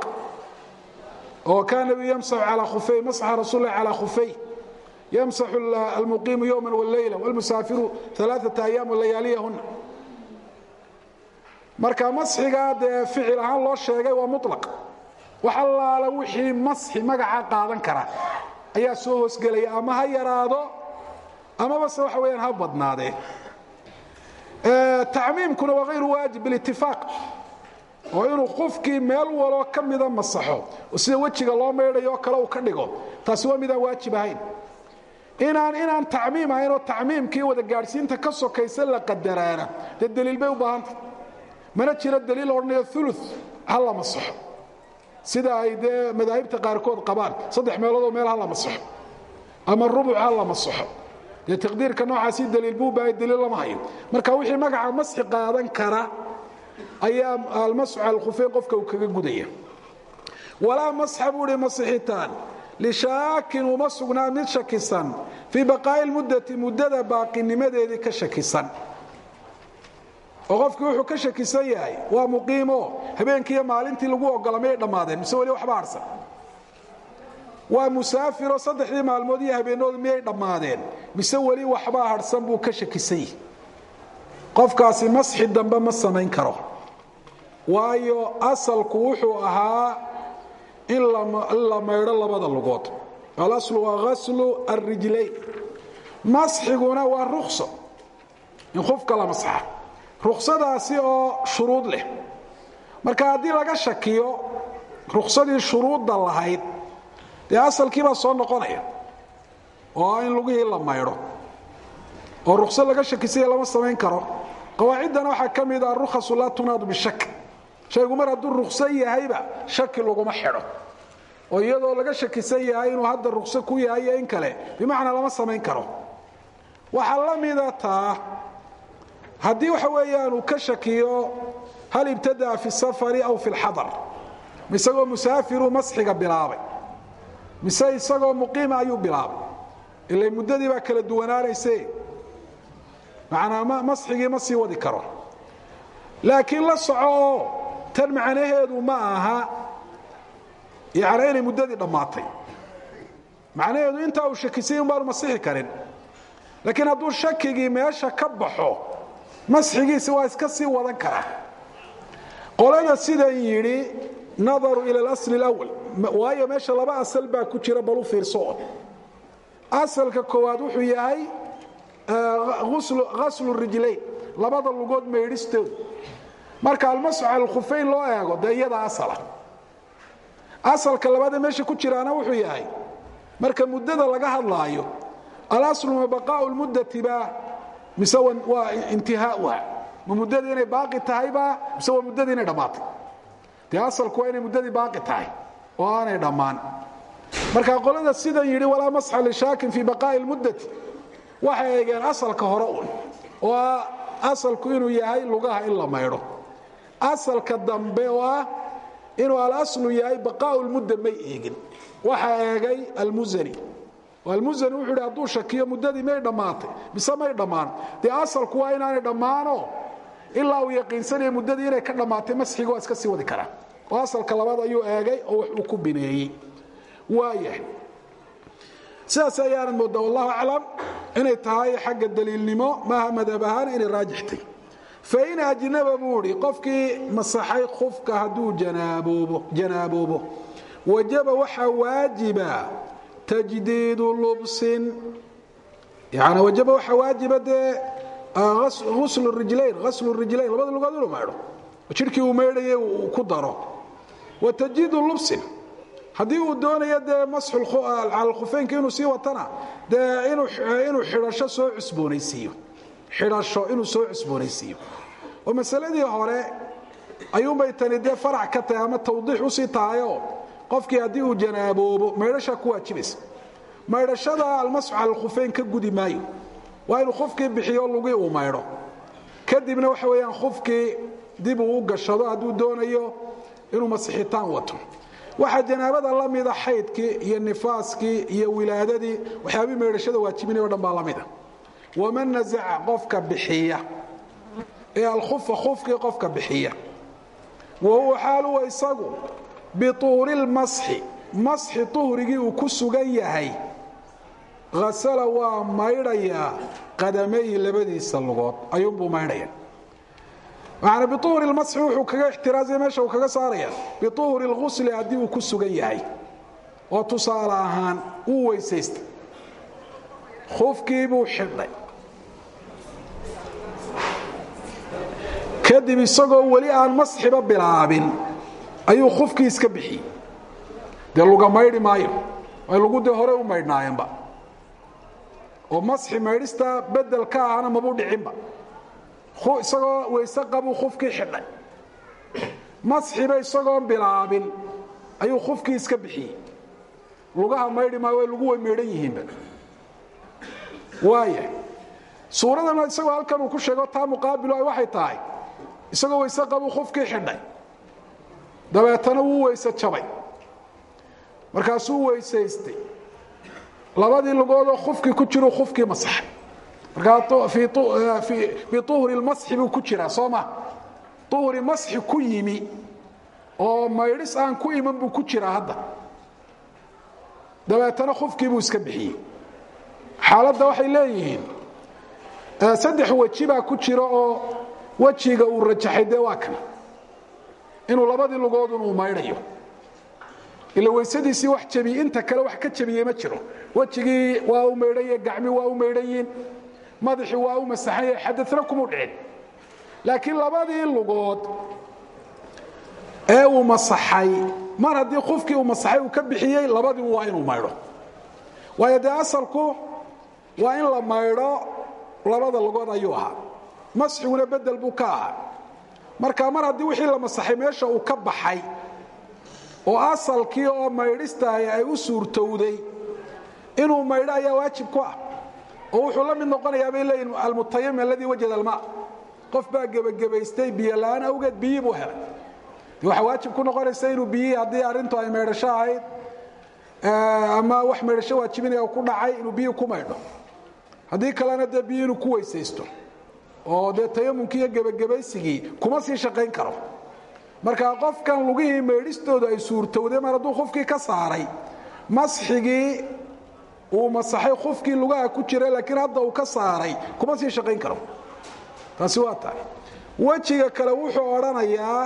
oo kaan nabiyu yamsaxu calaa khufay masxa rasuul lah calaa khufay yamsaxu almuqiimu yowma wاleyla wاlmusaafiru alaaثata ayaam layaaliyahuna marka masxigaa dee ficil ahaan loo sheegay waa mulaq wax allaala wixii masxi magacaa qaadan kara ayaa soo hoosgelaya ama ha yaraado amabase waxa weyaan ha badnaadee tacmiimkuna waa hayru waajib bilitifaaq oo inuu qofkii meel waloo ka mida masaxo oo sida wejiga loo maydhayo oo kale uu ka dhigo taasi waa midaan waajib ahayn inaan inaan tacmiim ahayn oo tacmiimkii wada gaadhsiinta ka sokaysa la qadaraana dee daliil bay u baahanta mana jiro daliil odhanayo ulu ha la masaxo sida ay dee madaahibta qaarkood qabaan saddex meeloodoo meel ha la masaxo ama rubuc ha la masaxo dee taqdiirka noocaasi daliil buu baahay daliil lama hayo marka wixii magaca masxi qaadan kara ayaa almasxu cala alkhufeyn qofka uu kaga gudaya walaa masxa buu hi masixitaan lishaakin uma sugnaa mid shakisan fii baqaa'i lmuddati muddada baaqinimadeedii ka shakisan oo qofkii wuxuu ka shakisan yahay waa muqiimo habeenkiiyo maalintii lagu ogola mayay dhammaadeen mise weli waxba harsan waa musaafiro saddexdii maalmood iyo habeenoodu miyay dhammaadeen mise weli waxbaa harhsan buu ka shakisan yahi qofkaasi masxi dambe ma samayn karo waayo asalku wuxuu ahaa in la maydho labada lugood alaslu waa ghaslu alrijlayn masxiguna waa rukso in qofka la masxa ruksadaasi oo shuruud leh marka haddii laga shakiyo ruksadii shuruudda lahayd dee asalkii baa soo noqonaya oo in lugihii la maydho oo ruksad laga shakisaya lama samayn karo qawaaciddana waxaa ka mid ah rukhasu laa tunaadu bishak shaygu mar hadduu rukso yahayba shaki laguma xidho oo iyadoo laga shakisan yahay inuu hadda rukso ku yahay iyo in kale bimacnaa lama samayn karo waxaa la mida taa haddii waxa weeyaan uu ka shakiyo hal ibtadaa fi safari aw fi lxadar isagoo musaafiruu masxiga bilaabay mise isagoo muqiima ayuu bilaabay ila muddadii baa kala duwanaanayse macnaa masxigii ma sii wadi karo laakiin la soco oo tan macnaheedu ma aha yani inay muddadii dhammaatay macnaheedu intaa uu shakisay un baanu masixi karin laakiin hadduu shakigii meesha ka baxo masxigiisi waa iska sii wadan karaa qolada sidan yidhi nadaru ila alasli اlawal waayo meesha laba asal baa ku jira balu fiirso asalka koowaad wuxuu yahay ghaslu rijlayn labada lugood maydhistooda marka almasxu cala alkhufeyn loo eego dee iyada asala asalka labaadee meesha ku jiraana wuxuu yahay marka muddada laga hadlaayo alaslu ma baqaau lmuddati ba mise waa intihaauha ma muddadii inay baaqi tahayba mise waa muddadii inay dhammaatay dee asalku waa inay muddadii baaqi tahay oo aanay dhammaan marka qolada sidan yidhi walaa masxa lishaakin fii baqaa'i lmuddati waxay eegeen asalka hore un oo ah asalku inuu yahay lugaha in la maydho asalka dambe oo ah inuu alaslu yahay baqaau lmudda may eegin waxaa eegay almusani almusani wuxuu yidhi hadduu shakiyo muddadii may dhammaatay mise may dhammaan dee asalku waa inaanay dhammaano ilaa uu yaqiinsanaya muddadii inay ka dhammaatay masxiga waa iska sii wadi karaa oo asalka labaad ayuu eegay oo wax uu ku bineeyey waayahay sidaas ayaanad moodaa wallahu aclam inay tahay xagga daliilnimo maaha madhab ahaan inay raajixtay fain ajnaba buu idhi qofkii masaxay khufka hadduu janaaboobo wajaba waxaa waajiba tajdiidu lubsin yani wajaba waxaa waajiba dee uslu rijlayn aslu rijlayn labada lugood inuu maydho jidhkii uu maydhayay uu ku daro wa tajdiidu lubsin haddii uu doonayo dee masxu cala khufeynka inuu sii watana dee inuu xidhasho soo cusboonaysiiyo xidhasho inuu soo cusboonaysiiyo oo masaladii hore ayuunbay tani dee farac ka tahay ama tawdiix usii tahayoo qofkii haddii uu janaaboobo maydhashaa ku waajibaysa maydhashada almasxu cala alkhufeyn ka gudi maayo waa inuu khufkii bixiyo lugii uu maydho kadibna waxa weeyaan khufkii dib uu u gashado hadduu doonayo inuu masixitaan wato waxaa janaabada la mida xaydkii iyo nifaaskii iyo wilaadadii waxyaabii maydhashada waajibinay o dhan baa la mida waman nasaca qofka bixiya ee alkhufa khufkii qofka bixiya wa huwa xaaluwa isagu bituuri lmasxi masxi tuhrigii uu ku sugan yahay hasala waa maydhayaa qadamayhi labadiisa lugood ayuunbuu maydhaya maana biuhri lmasxi wuxuu kaga ixtiraazaya meesha uu kaga saaraya biuhri lghusli haddii uu ku sugan yahay oo tusaale ahaan wuu weysaystay khufkii buu xidhay kadib isagoo weli aan masxiba bilaabin ayuu khufkii iska bixiyey dee luga maydhi maayo ay lugu dee hore u maydhnaayeenba oo masxi maydhista bedel ka ahana mabuu dhicinba isagoo weyse qabuu khufkii xidhay masxiba isagoon bilaabin ayuu khufkii iska bixiyey lugaha maydhi maayo way lugu way maydhan yihiinba waaya suuradana isagoo halkan uu ku sheego taa muqaabilu ay waxay tahay isagoo weyse qabuu khufkii xidhay dabeetana wuu weyse jabay markaasuu weysaystay labadii lugoodoo khufkii ku jiruu khufkii masaxay markaa biuhri lmasxi buu ku jiraa soo ma uhri masxi ku yimi oo maydhis aan ku iman buu ku jiraa hadda dabeetana khufkii buu iska bixiyey xaaladda waxay leeyihiin saddex weji baa ku jira oo wejiga uu rajaxay dee waa kan inuu labadii lugoodun uu maydhayo ila weysadiisii wax jabiye inta kale wax ka jabiyey ma jiro wejigii waa u maydhanye gacmi waa u maydhanyiin madaxii waa u masaxan yahay xadana kumuu dhicin laakiin labadii lugood ee uu masaxay mar haddii qofkii uu masaxay uu ka bixiyey labadii waa inuu maydho waayo dee asalku waa in la maydho labada lugood ayuu ahaa masxiguna bedel buu ka ahaa marka mar haddii wixii la masaxay meesha uu ka baxay oo asalkii oo maydhistahay ay u suurtowday inuu maydho ayaa waajib ku ah oo wuxuu la mid noqonayaa bay leeyihin almutayam aladii wajada alma qof baa gebagabaystay biyo la'aan awgeed biyii buu helay de waxaa waajib ku noqonaysa inuu biyihii haddii arrintu ay maydhasho ahayd ama wax maydhasho waajibinaya ku dhacay inuu biyii ku maydho haddii kalena dee biyi inuu ku weysaysto oo dee tayamunkii iyo gebagabaysigii kuma sii shaqayn karo marka qofkan lugihii maydhistooda ay suurtowday mar hadduu qofkii ka saaray masxigii uu masaxay qofkii lugaha ku jira laakiin hadda uu ka saaray kuma sii shaqayn karo taasi waa tahay wejiga kale wuxuu odhanayaa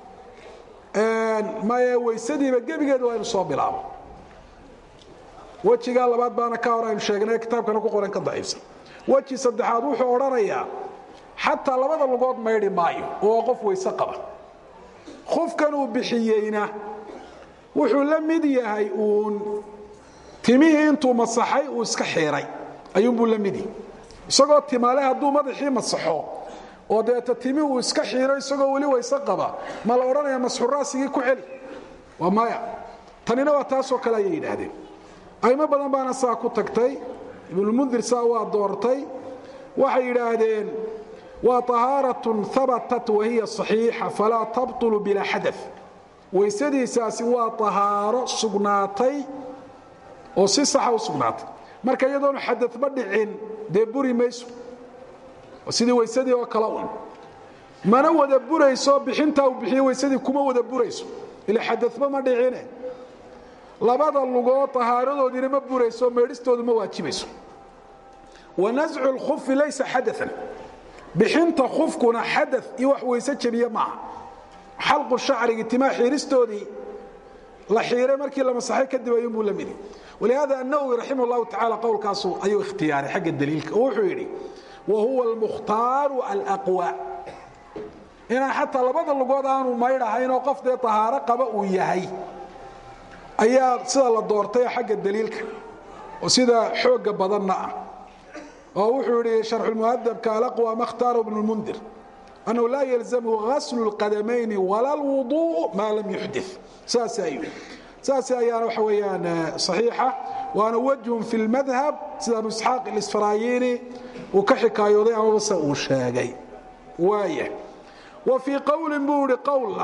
maye weysadiiba gebigeeda waa inu soo bilaabo wejigaa labaad baana ka hor aynu sheegnay kitaabkana ku qoran ka daciifsan weji saddexaad wuxuu odhanayaa xataa labada lugood maydhi maayo oo qof weyse qaba qofkan uu bixiyeyna wuxuu la mid yahay uun timihii intuu masaxay uu iska xiiray ayuunbuu la midi isagoo timaale hadduu madaxii masaxo oo deeta timi uu iska xiiro isagoo weli wayse qaba ma la odhanaya masxuraasigii ku celi waa maya tanina waa taasoo kale ayay yidhaahdeen aymo badan baana saa ku tagtay ibnulmundir saa waa doortay waxay yidhaahdeen waa طahaaratun habatat wahiya صaxiixa falaa tabطulu bilaa xada waysadiisaasi waa طahaaro sugnaatay oo si saxa u sugnaatay marka iyadoonu xadaba dhicin dee buri mayso sidii weysadii oo kale un mana wada burayso bixintaa uu bixiye weysadii kuma wada burayso ila xadaba ma dhicine labada lugood طahaaradoodiina ma burayso meedhistoodu ma waajibayso wanascu اlkufi laysa xadaa bixinta kufkuna xada iyo wax weyse jebiye maaha xalqu shacrigi timaa xiiristoodii la xiiray markii la masaxay kadib ayuunbuu la midi walihaada annawowi raximah اllahu tacala qowlkaasu ayuu ikhtiyaaray xagga daliilka oo wuxuu yidhi wa huwa almukhtaaru alaqwa inaan xataa labada lugood aanu maydhahaynoo qof dee tahaaro qaba uu yahay ayaa sida la doortay xagga daliilka oo sida xooga badanna ah oo wuxuu yihi sharxulmuhadabka alaqwa ma khtaarahu ibn lmundir annahu laa yalzamhu gaslu اlqadamayni wala اlwuduء maa lam yuxdi saas ayuu saas ayaana waxa weeyaan صaxiixa waana wajhun fi اlmadhab sida abu isxaaq اlisfaraayini uu ka xikaayooday amabase uu sheegay waaya wa fii qowlin buu ihi qowlna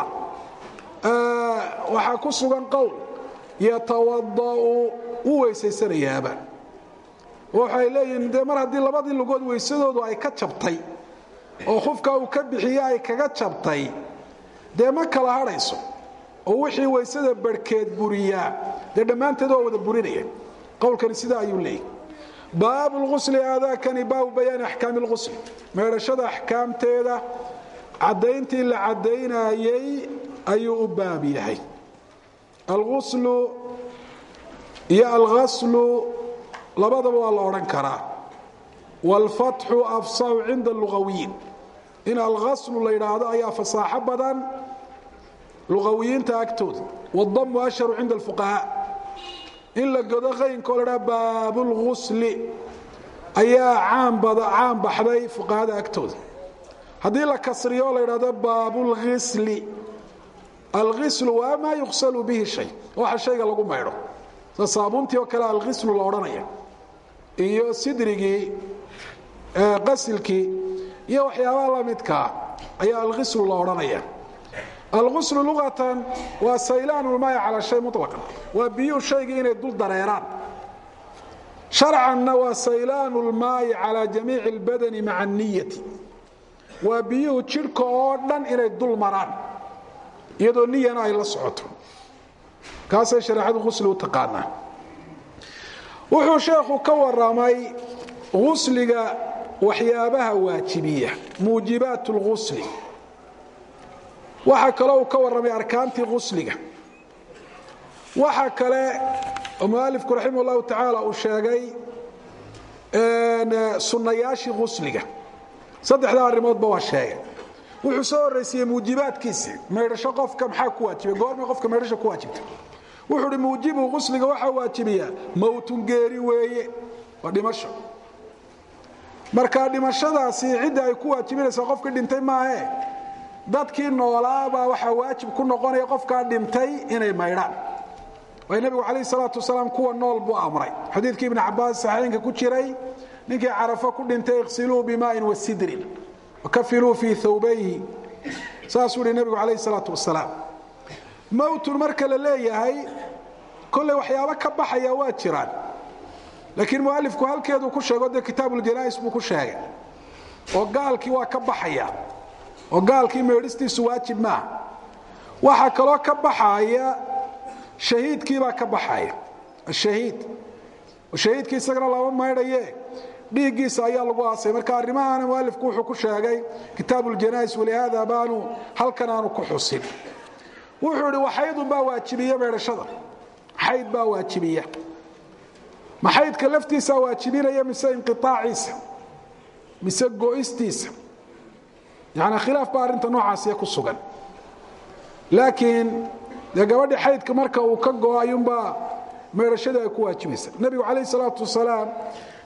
waxaa ku sugan qowl yatawada'u u weysaysanayaaba waxay leeyihiin dee mar haddii labadii lugood weysadoodu ay ka jabtay oo khufka uu ka bixiye ay kaga jabtay dee ma kala hadhayso oo wixii weysada barhkeed buriyaa dee dhammaanteed waa wada burinaya qowlkani sidaa ayuu leeyahy baabu lgusli aadaakani baabu bayaani axkaami lgusli meedhashada axkaamteeda caddayntii la caddaynayey ayuu u baab yahay alguslu iyo alghaslu labadaba waa la odhan karaa wاlfatxu afsaxu cinda lugawiyiin in alghaslu la yidhaahdo ayaa fasaaxo badan lugawiyiinta agtooda wاdamu ashharu cinda اlfuqahaa in la godo qaynko la dhaa baabulgusli ayaa caan baxday fuqahada agtooda haddii la kasriyo la yidhahdo baabulhisli alhislu waa maa yuqsalu bihi shay waxa shayga lagu maydho sida saabuuntii oo kale alhislu la odhanaya iyo sidrigii qasilkii iyo waxyaabaha la midkaa ayaa alhislu la odhanaya alghuslu luqatan waa saylaan ulmaaya calaa shay muطlaqan waa biyuhu shaygii inay dul dareeraan sharcanna waa saylaan ulmaayi calaa jamiici اlbadani maca aniyati waa biyuhu jidhka oo dhan inay dul maraan iyadoo niyana ay la socoto kaasay shareecadu husli u taqaanaa wuxuu sheekhu ka waramay husliga waxyaabaha waajibiya muujibaat اlghusli waxaa kaloo uu ka warramay arkaantii husliga waxa kale oo mualifku raximah اllahu tacaala uu sheegay sunnayaashii husliga saddexdaa arrimoodba waa sheegay wuxuu soo horraysiiyey muujibaadkiisii maydhasho qofka maxaa ku waajibay goormay qofka maydhasho ku waajibta wuxuu uhi muujibu husliga waxaa waajibiyaa mowtun geeri weeye waa dhimasho marka dhimashadaasi cidda ay ku waajibinaysaa qofkii dhintay maahe dadkii noolaabaa waxaa waajib ku noqonaya qofkaa dhintay inay maydhaan waay nebigu calayh salaatu wasalaam kuwa nool buu amray xadiidkii ibni cabaas saxiixinka ku jiray ninkii carafo ku dhintay iqsiluu bimaain wasidrin wakafiluu fii thawbayhi saasuu ihi nebigu calayh salaatu wasalaam mowtun marka la leeyahay kolley waxyaabo ka baxaya waa jiraan laakiin mualifku halkeeduu ku sheego dee kitaabuljanaais buu ku sheegay oo gaalkii waa ka baxaya oo gaalkii meedhistiisu waajib maaha waxaa kaloo ka baxaya shahiidkiibaa ka baxaya ashahiid shahiidkii isagana lama maydhaye dhiiggiisa ayaa lagu aasay marka arrimahaana mualifku wuxuu ku sheegay kitaabuljanaais walihaada baanu halkan aanu ku xusin wuxuu idhi waxaydun baa waajibiya meedhashada xayd baa waajibiya ma xaydka laftiisaa waajibinaya mise inqiaaciisa mise go'istiisa yani khilaaf baa arrinta noocaasiya ku sugan laakiin dee gabadhii xaydka marka uu ka go'o ayuunbaa meedhashadii ay ku waajibaysa nebigu calayh salaatu wasalaam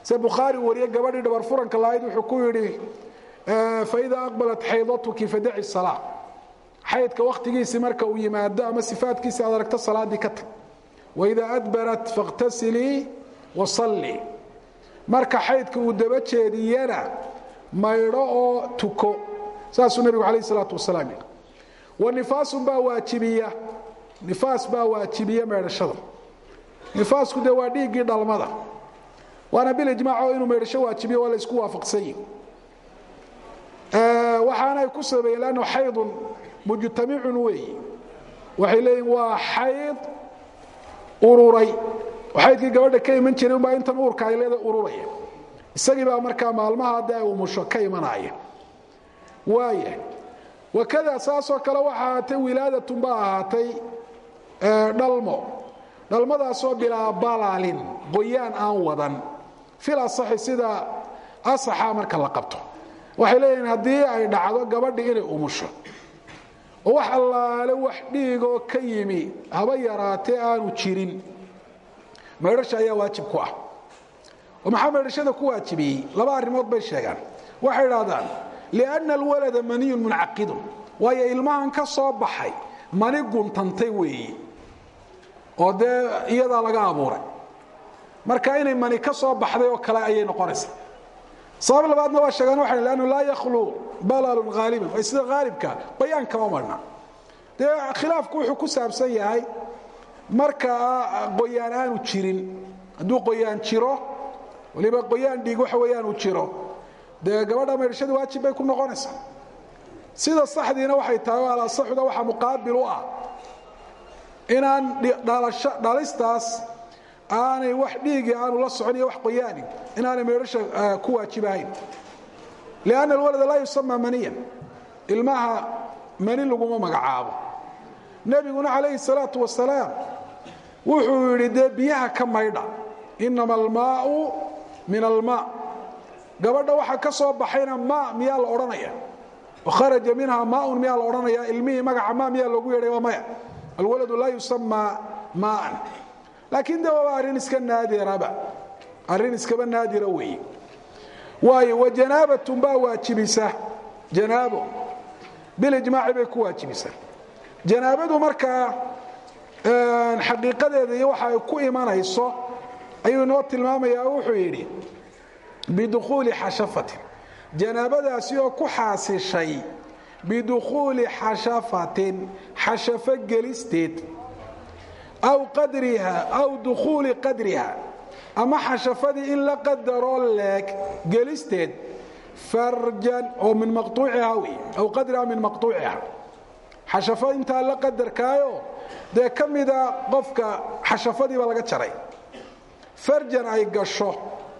se bukhaari wariye gabadhii dhabar furanka lahayd wuxuu ku yidhi faida aqbalat xaydatuki fadaci salaa xaydka wakhtigiisii marka uu yimaado ama sifaadkiisi aad aragto salaaddii ka tag waida adbarat fakhtasilii wasallii marka xaydka uu daba jeediyana maydho oo tuko saasuu nebigu calayh isalaatu wasalaam yidhi wa nifaasun baa waajibiya nifaas baa waajibiya meedhashada nifaasku dee waa dhiiggii dhalmada waana bilijmaac oo inuu meedhasho waajibiyo waa la isku waafaqsan yihi waxaanay ku sabeeyeen lannu xaydun mujtamicun weeyi waxay leeyihin waa xayd ururay oo xaydkii gabadha ka iman jiray unbaa intan uurka ay leeda ururaya isagii baa markaa maalmaha haddii ay umusho ka imanaya waaya wakada saasoo kale waxa ahaatay wilaadatun baa ahaatay dhalmo dhalmadaasoo bilaa balaalin qoyaan aan wadan fil asaxi sida asaxa marka la qabto waxay leeyihiin haddii ay dhacdo gabadhi inay umusho oo wax allaale wax dhiigoo ka yimi haba yaraatee aanu jirin maydhasha ayaa waajib ku ah oo maxaa maydhashada ku waajibiyey laba arrimood bay sheegaan waxay idhahdaan lianna alwalada maniyun muncaqidun waayo ilmahan ka soo baxay mani guntantay weeyi oo dee iyadaa laga abuuray marka inay mani ka soo baxday oo kale ayay noqonaysaa sabab labaadna waa sheegaan waxay lannu laa yakhlu balalun haaliban way sida haalibka bayaan kama marna dee khilaafku wuxuu ku saabsan yahay marka qoyaan aanu jirin hadduu qoyaan jiro waliba qoyaan dhiig waxa weeyaan uu jiro dee gabadha maydhashada waajib bay ku noqonaysaa sida saxdiina waxay tahay oo alasaxuda waxaa muqaabil u ah inaan dhalistaas aanay wax dhiigi aanu la socon iyo wax qoyaani inaanay meedhasha ku waajibahayn lianna alwalada laa yusama maniyan ilmaha mani laguma magacaabo nebiguna calayhi salaatu wasalaam wuxuu yidhi dee biyaha ka maydha inama almaau min almaa gabadha waxa ka soo baxayna maa miyaa la odhanaya oo kharaja minha maaun miyaa la odhanaya ilmihii magaca maa miyaa loogu yeedhay waa maya alwaladu laa yusama maaan laakiin de waaba arrin iska naadiraba arrin iskaba naadira weeye waayo wa janaabatun baa waajibisa janaabo bilijmaaci bay ku waajibisaa janaabadu markaa xaqiiqadeeda iyo waxa ay ku imanayso ayuu inoo tilmaamayaa oo wuxuu yidhi bidukhuuli xashafatin janaabadaasi oo ku xaasishay bidukhuuli xashafatin xashafo gelisteed aw qadriha aw dukhuuli qadriha ama xashafadii in la qadaroo leeg gelisteed farjan oo min maqtuuciha wey aw qadriha min maqtuuciha xashafo intaa la qadarkaayo dee ka mida qofka xashafadiiba laga jaray farjan ay gasho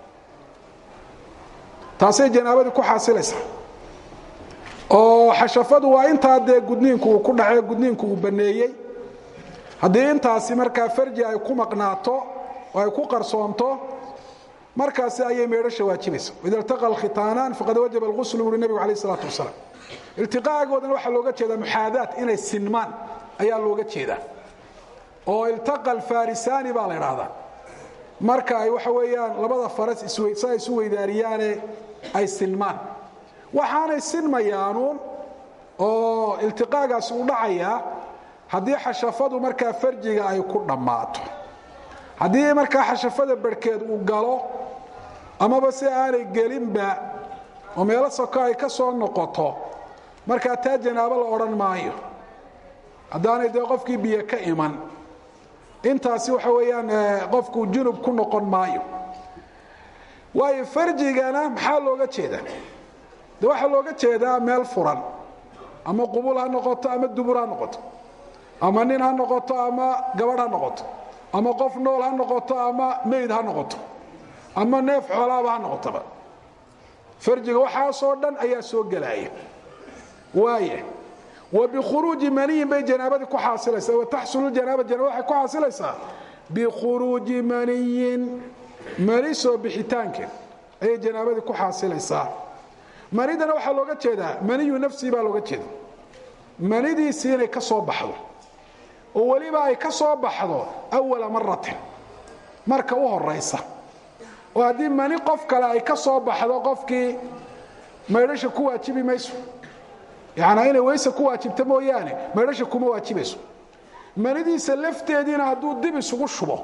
taasay janaabadii ku xaasilaysaa oo xashafadu waa intaa dee gudniinku uu ku dhacee gudniinku uu baneeyey haddii intaasi markaa farji ay ku maqnaato oo ay ku qarsoonto markaasi ayay meedhasha waajibaysa ida iltaqa alkhitaanaan faqad wajaba alghuslu buuri nebigu alayh isalaatu wasalaam iltiqaagoodana waxaa looga jeedaa muxaadaat inay sinmaan ayaa looga jeedaa oo iltaqa alfarisaani baa la idhaahdaa marka ay waxa weeyaan labada faras sa isu weydaariyaane ay sinmaan waxaanay sinmayaanuun oo iltiqaagaasi u dhacayaa haddii xashafadu markaa farjiga ay ku dhammaato haddii markaa xashafada barhkeed uu galo amaba si aanay gelinba oo meelo soko ay ka soo noqoto markaa taa janaabo la odhan maayo haddaanay dee qofkii biyo ka iman intaasi waxa weeyaan qofku junub ku noqon maayo waayo farjigana maxaa looga jeedaa de waxaa looga jeedaa meel furan ama qubul ha noqoto ama dubur ha noqoto ama nin ha noqoto ama gabadh ha noqoto ama qof nool ha noqoto ama meyd ha noqoto ama neef xoolaaba ha noqotoba farjiga waxaasoo dhan ayaa soo gelaya waaya wa bikhuruuji maniyin bay janaabadii ku xaasilaysaa wa taxsulu janaaba janaaba waxay ku xaasilaysaa bikhuruuji maniyin mani soo bixitaankeed ayay janaabadii ku xaasilaysaa manidana waxaa looga jeedaa maniyu nafsii baa looga jeeda manidiisii inay ka soo baxdo oo weliba ay ka soo baxdo awala maratin marka u horaysa oo haddii mani qof kale ay ka soo baxdo qofkii maydhasha ku waajibi mayso yacnaa inay weyse ku waajibto mooyaane maydhasha kuma waajibayso manidiisa lafteediina hadduu dib isugu shubo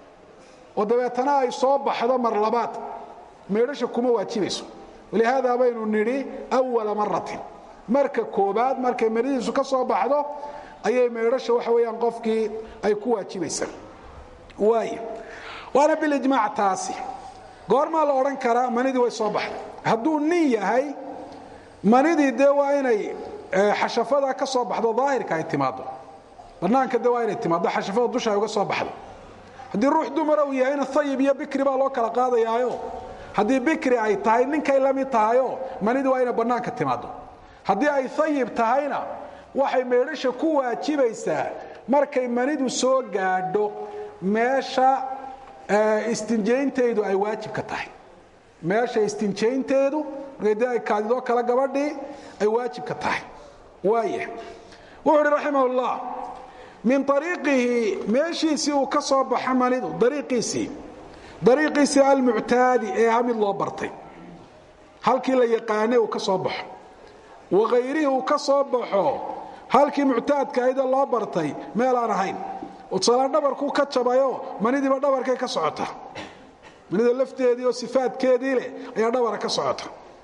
oo dabeetana ay soo baxdo mar labaad maydhasha kuma waajibayso walihaada baynu nidhi awala maratin marka koobaad markay manidiisu ka soo baxdo ayay maydhasha waxa weeyaan qofkii ay ku waajibaysaa waay waana bilijmaac taasi goormaa la odhan karaa manidii way soo baxday hadduu nin yahay manidii dee waa inay xashafada ka soo baxdo daahirka ay timaado banaanka de waa inay timaado xashafada dusha ay uga soo baxdo haddii ruux dumara uu yahayna ayib iyo bikri baa loo kala qaadayaayo haddii bikri ay tahay ninkay la mid tahayo manidii waa inay bannaanka timaado haddii ay ayib tahayna waxay meedhasha ku waajibaysaa markay manidu soo gaadho meesha istinjayntaydu ay waajibka tahay meesha istinjaynteedu markay dee ay kaadidoo kale gabadhii ay waajibka tahay waaya wuxuu uhi raximah ullah min ariiqihi meeshiisii uu ka soo baxo manidu dariiqiisii dariiqiisii almuctaadi ee aha mid loo bartay halkii la yaqaanay uu ka soo baxo wakayrihii uu ka soo baxo halkii muctaadka ahaydee loo bartay meel aan ahayn tusalaan dhabarkuu ka jabayo manidiiba dhabarkay ka socota manida lafteedii oo sifaadkeedii leh ayaa dhabara ka socota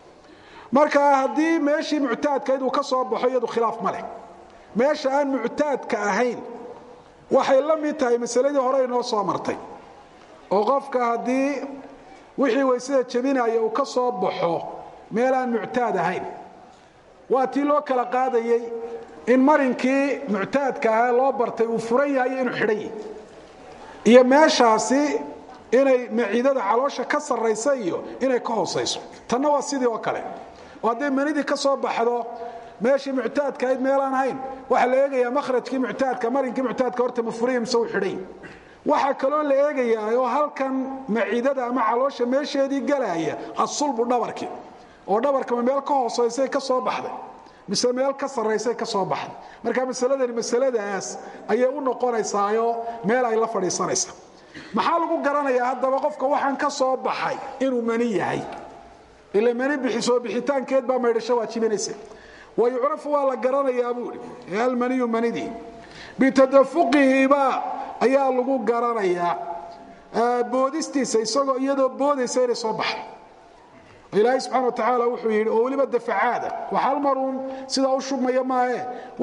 marka haddii meeshii muctaadkahayd uu ka soo baxo iyadu khilaaf ma leh meesha aan muctaadka ahayn waxay la mid tahay masaladii hore inoo soo martay oo qofka haddii wixii waysada jebinaya uu ka soo baxo meel aan muctaad ahayn waa tii loo kala qaadayey in marinkii muctaadka ahaa loo bartay uu furan yahay iyo inuu xidhan yahy iyo meeshaasi inay maciidada caloosha ka sarraysa iyo inay ka hoosayso tanna waa sidii oo kale oo hadday manidii ka soo baxdo meeshii muctaadka ahayd meelaan ahayn waxaa la eegayaa makhrajkii muctaadka marinkii muctaadka horta ma furiya mise uu xidhay waxaa kaloo la eegayaa oo halkan maciidada ama caloosha meesheedii galaaya asulbu dhabarkii oo dhabarkama meel ka hoosaysay ka soo baxday mise meel ka sarraysay ka soo baxday marka masaladani masaladaas ayay u noqonaysaayo meel ay la fadhiisanaysa maxaa lagu garanayaa haddaba qofka waxaan ka soo baxay inuu mani yahay ila mani bixisoo bixitaankeed baa maydhasho waajibinaysa wayucrafu waa la garanayaa buui almaniyu manidii bitadafuqihiba ayaa lagu garanayaa boodistiisa isagoo iyadoo boodaysa inay soo baxay ilaahay subxana watacaala wuxuu yidhi oo weliba dafacaada wax hal maruun sidaa u shubmaya maahe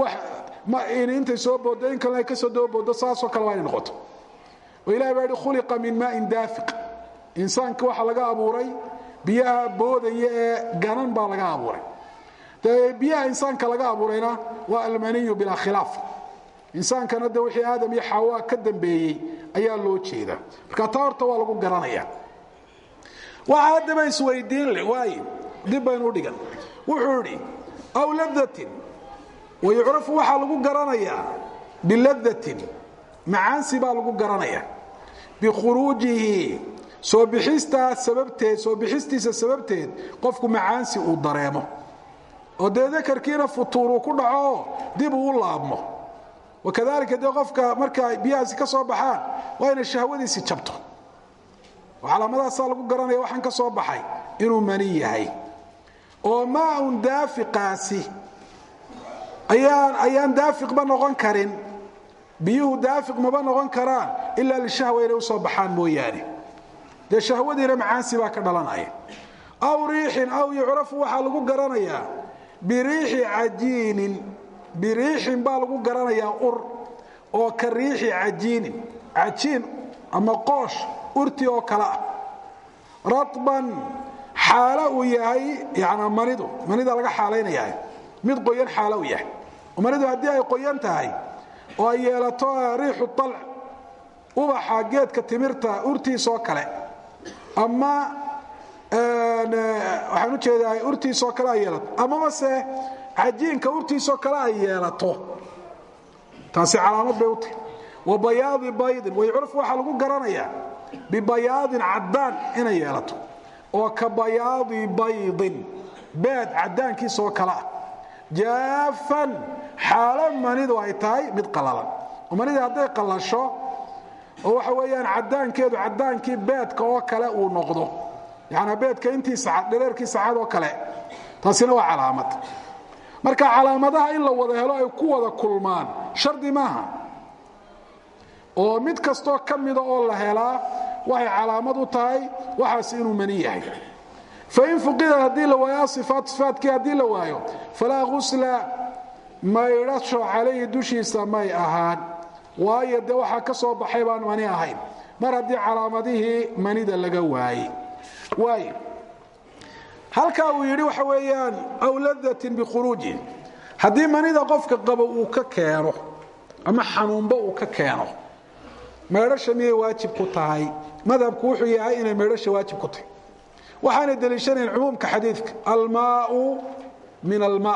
intay soo booddo in kalena ay kasoo dababoodo saasoo kale waa inay noqoto oo ilahay baa yihi khuliqa min maain daafiq insaanka waxaa laga abuuray biyaha boodaya ee ganan baa laga abuuray dee biyaha insaanka laga abuurayna waa almaniyu bilaa khilaaf insaankana de wixii aadam iyo xawa ka dambeeyey ayaa loo jeedaa marka taa horta waa lagu garanaya waxa haddaba isweydiin leh waay dib baynu udhigan wuxuu idhi aw ladatin wayucrafu waxaa lagu garanayaa biladatin macaansi baa lagu garanaya bikhuruujihi soo bixistaa sababteed soo bixistiisa sababteed qofku macaansi uu dareemo oo dee dakarkiina futuuruu ku dhaco dib uu u laabmo wakadalika dee qofka marka biyahaasi ka soo baxaan waa inay shahwadiisi jabto calaamadaasaa lagu garanaya waxaan ka soo baxay inuu mani yahay oo maaun daafiqaasi ayaan ayaan daafiqba noqon karin biyuhu daafiq maba noqon karaan ilaa lishahwa inay usoo baxaan mooyaane dee shahwadiina macaansi baa ka dhalanaya aw riixin aw yucrafu waxaa lagu garanayaa biriixi cajiinin biriixin baa lagu garanayaa ur oo ka riixi cajiinin cajiin ama qoosh urti oo kale ah raban xaalo uu yahay yana manidu manida laga xaalaynayaa mid qoyan xaalo uu yahay manidu haddii ay qoyan tahay oo ay yeelato riixu alc ubaxa geedka timirta urtiisoo kale ama waxaan ujeedaa urtiisoo kale ay yeelato amaba se cajiinka urtiisoo kale ay yeelato taasi calaamad bay u tahay wa bayaadi baydin waycurf waxaa lagu garanayaa bibayaadin caddaan inay yeelato oo ka bayaadi baydin beed caddaankiisoo kale ah jaafan xaalo manidu ay tahay mid qalalan oo manidii hadday qallasho oo waxa weeyaan caddaankeedu caddaankii beedka oo kale uu noqdo yacanaa beedka intiisa cad dhareerkiisa cad oo kale taasina waa calaamad marka calaamadaha in la wada helo ay ku wada kulmaan shardi maaha oo mid kastoo ka mida oo la helaa waxay calaamad u tahay waxaas inuu mani yahay fain fuqida haddii la waayo aifaat ifaatkii haddii la waayo falaa ghusla maydhasho calayhi dushiisa may ahaan waayo dee waxaa ka soo baxay baan mani ahayn mar haddii calaamadihii manida laga waayey waay halkaa uu yidhi waxa weeyaan aw ladatin bikhuruuji haddii manida qofka qabo uu ka keeno ama xanuunba uu ka keeno maydhasha miyay waajib ku tahay madhabku wuxuu yahay inay maydhasha waajib ku tahay waxaanay deliishanayn cumuumka xadiidka almaau min almaa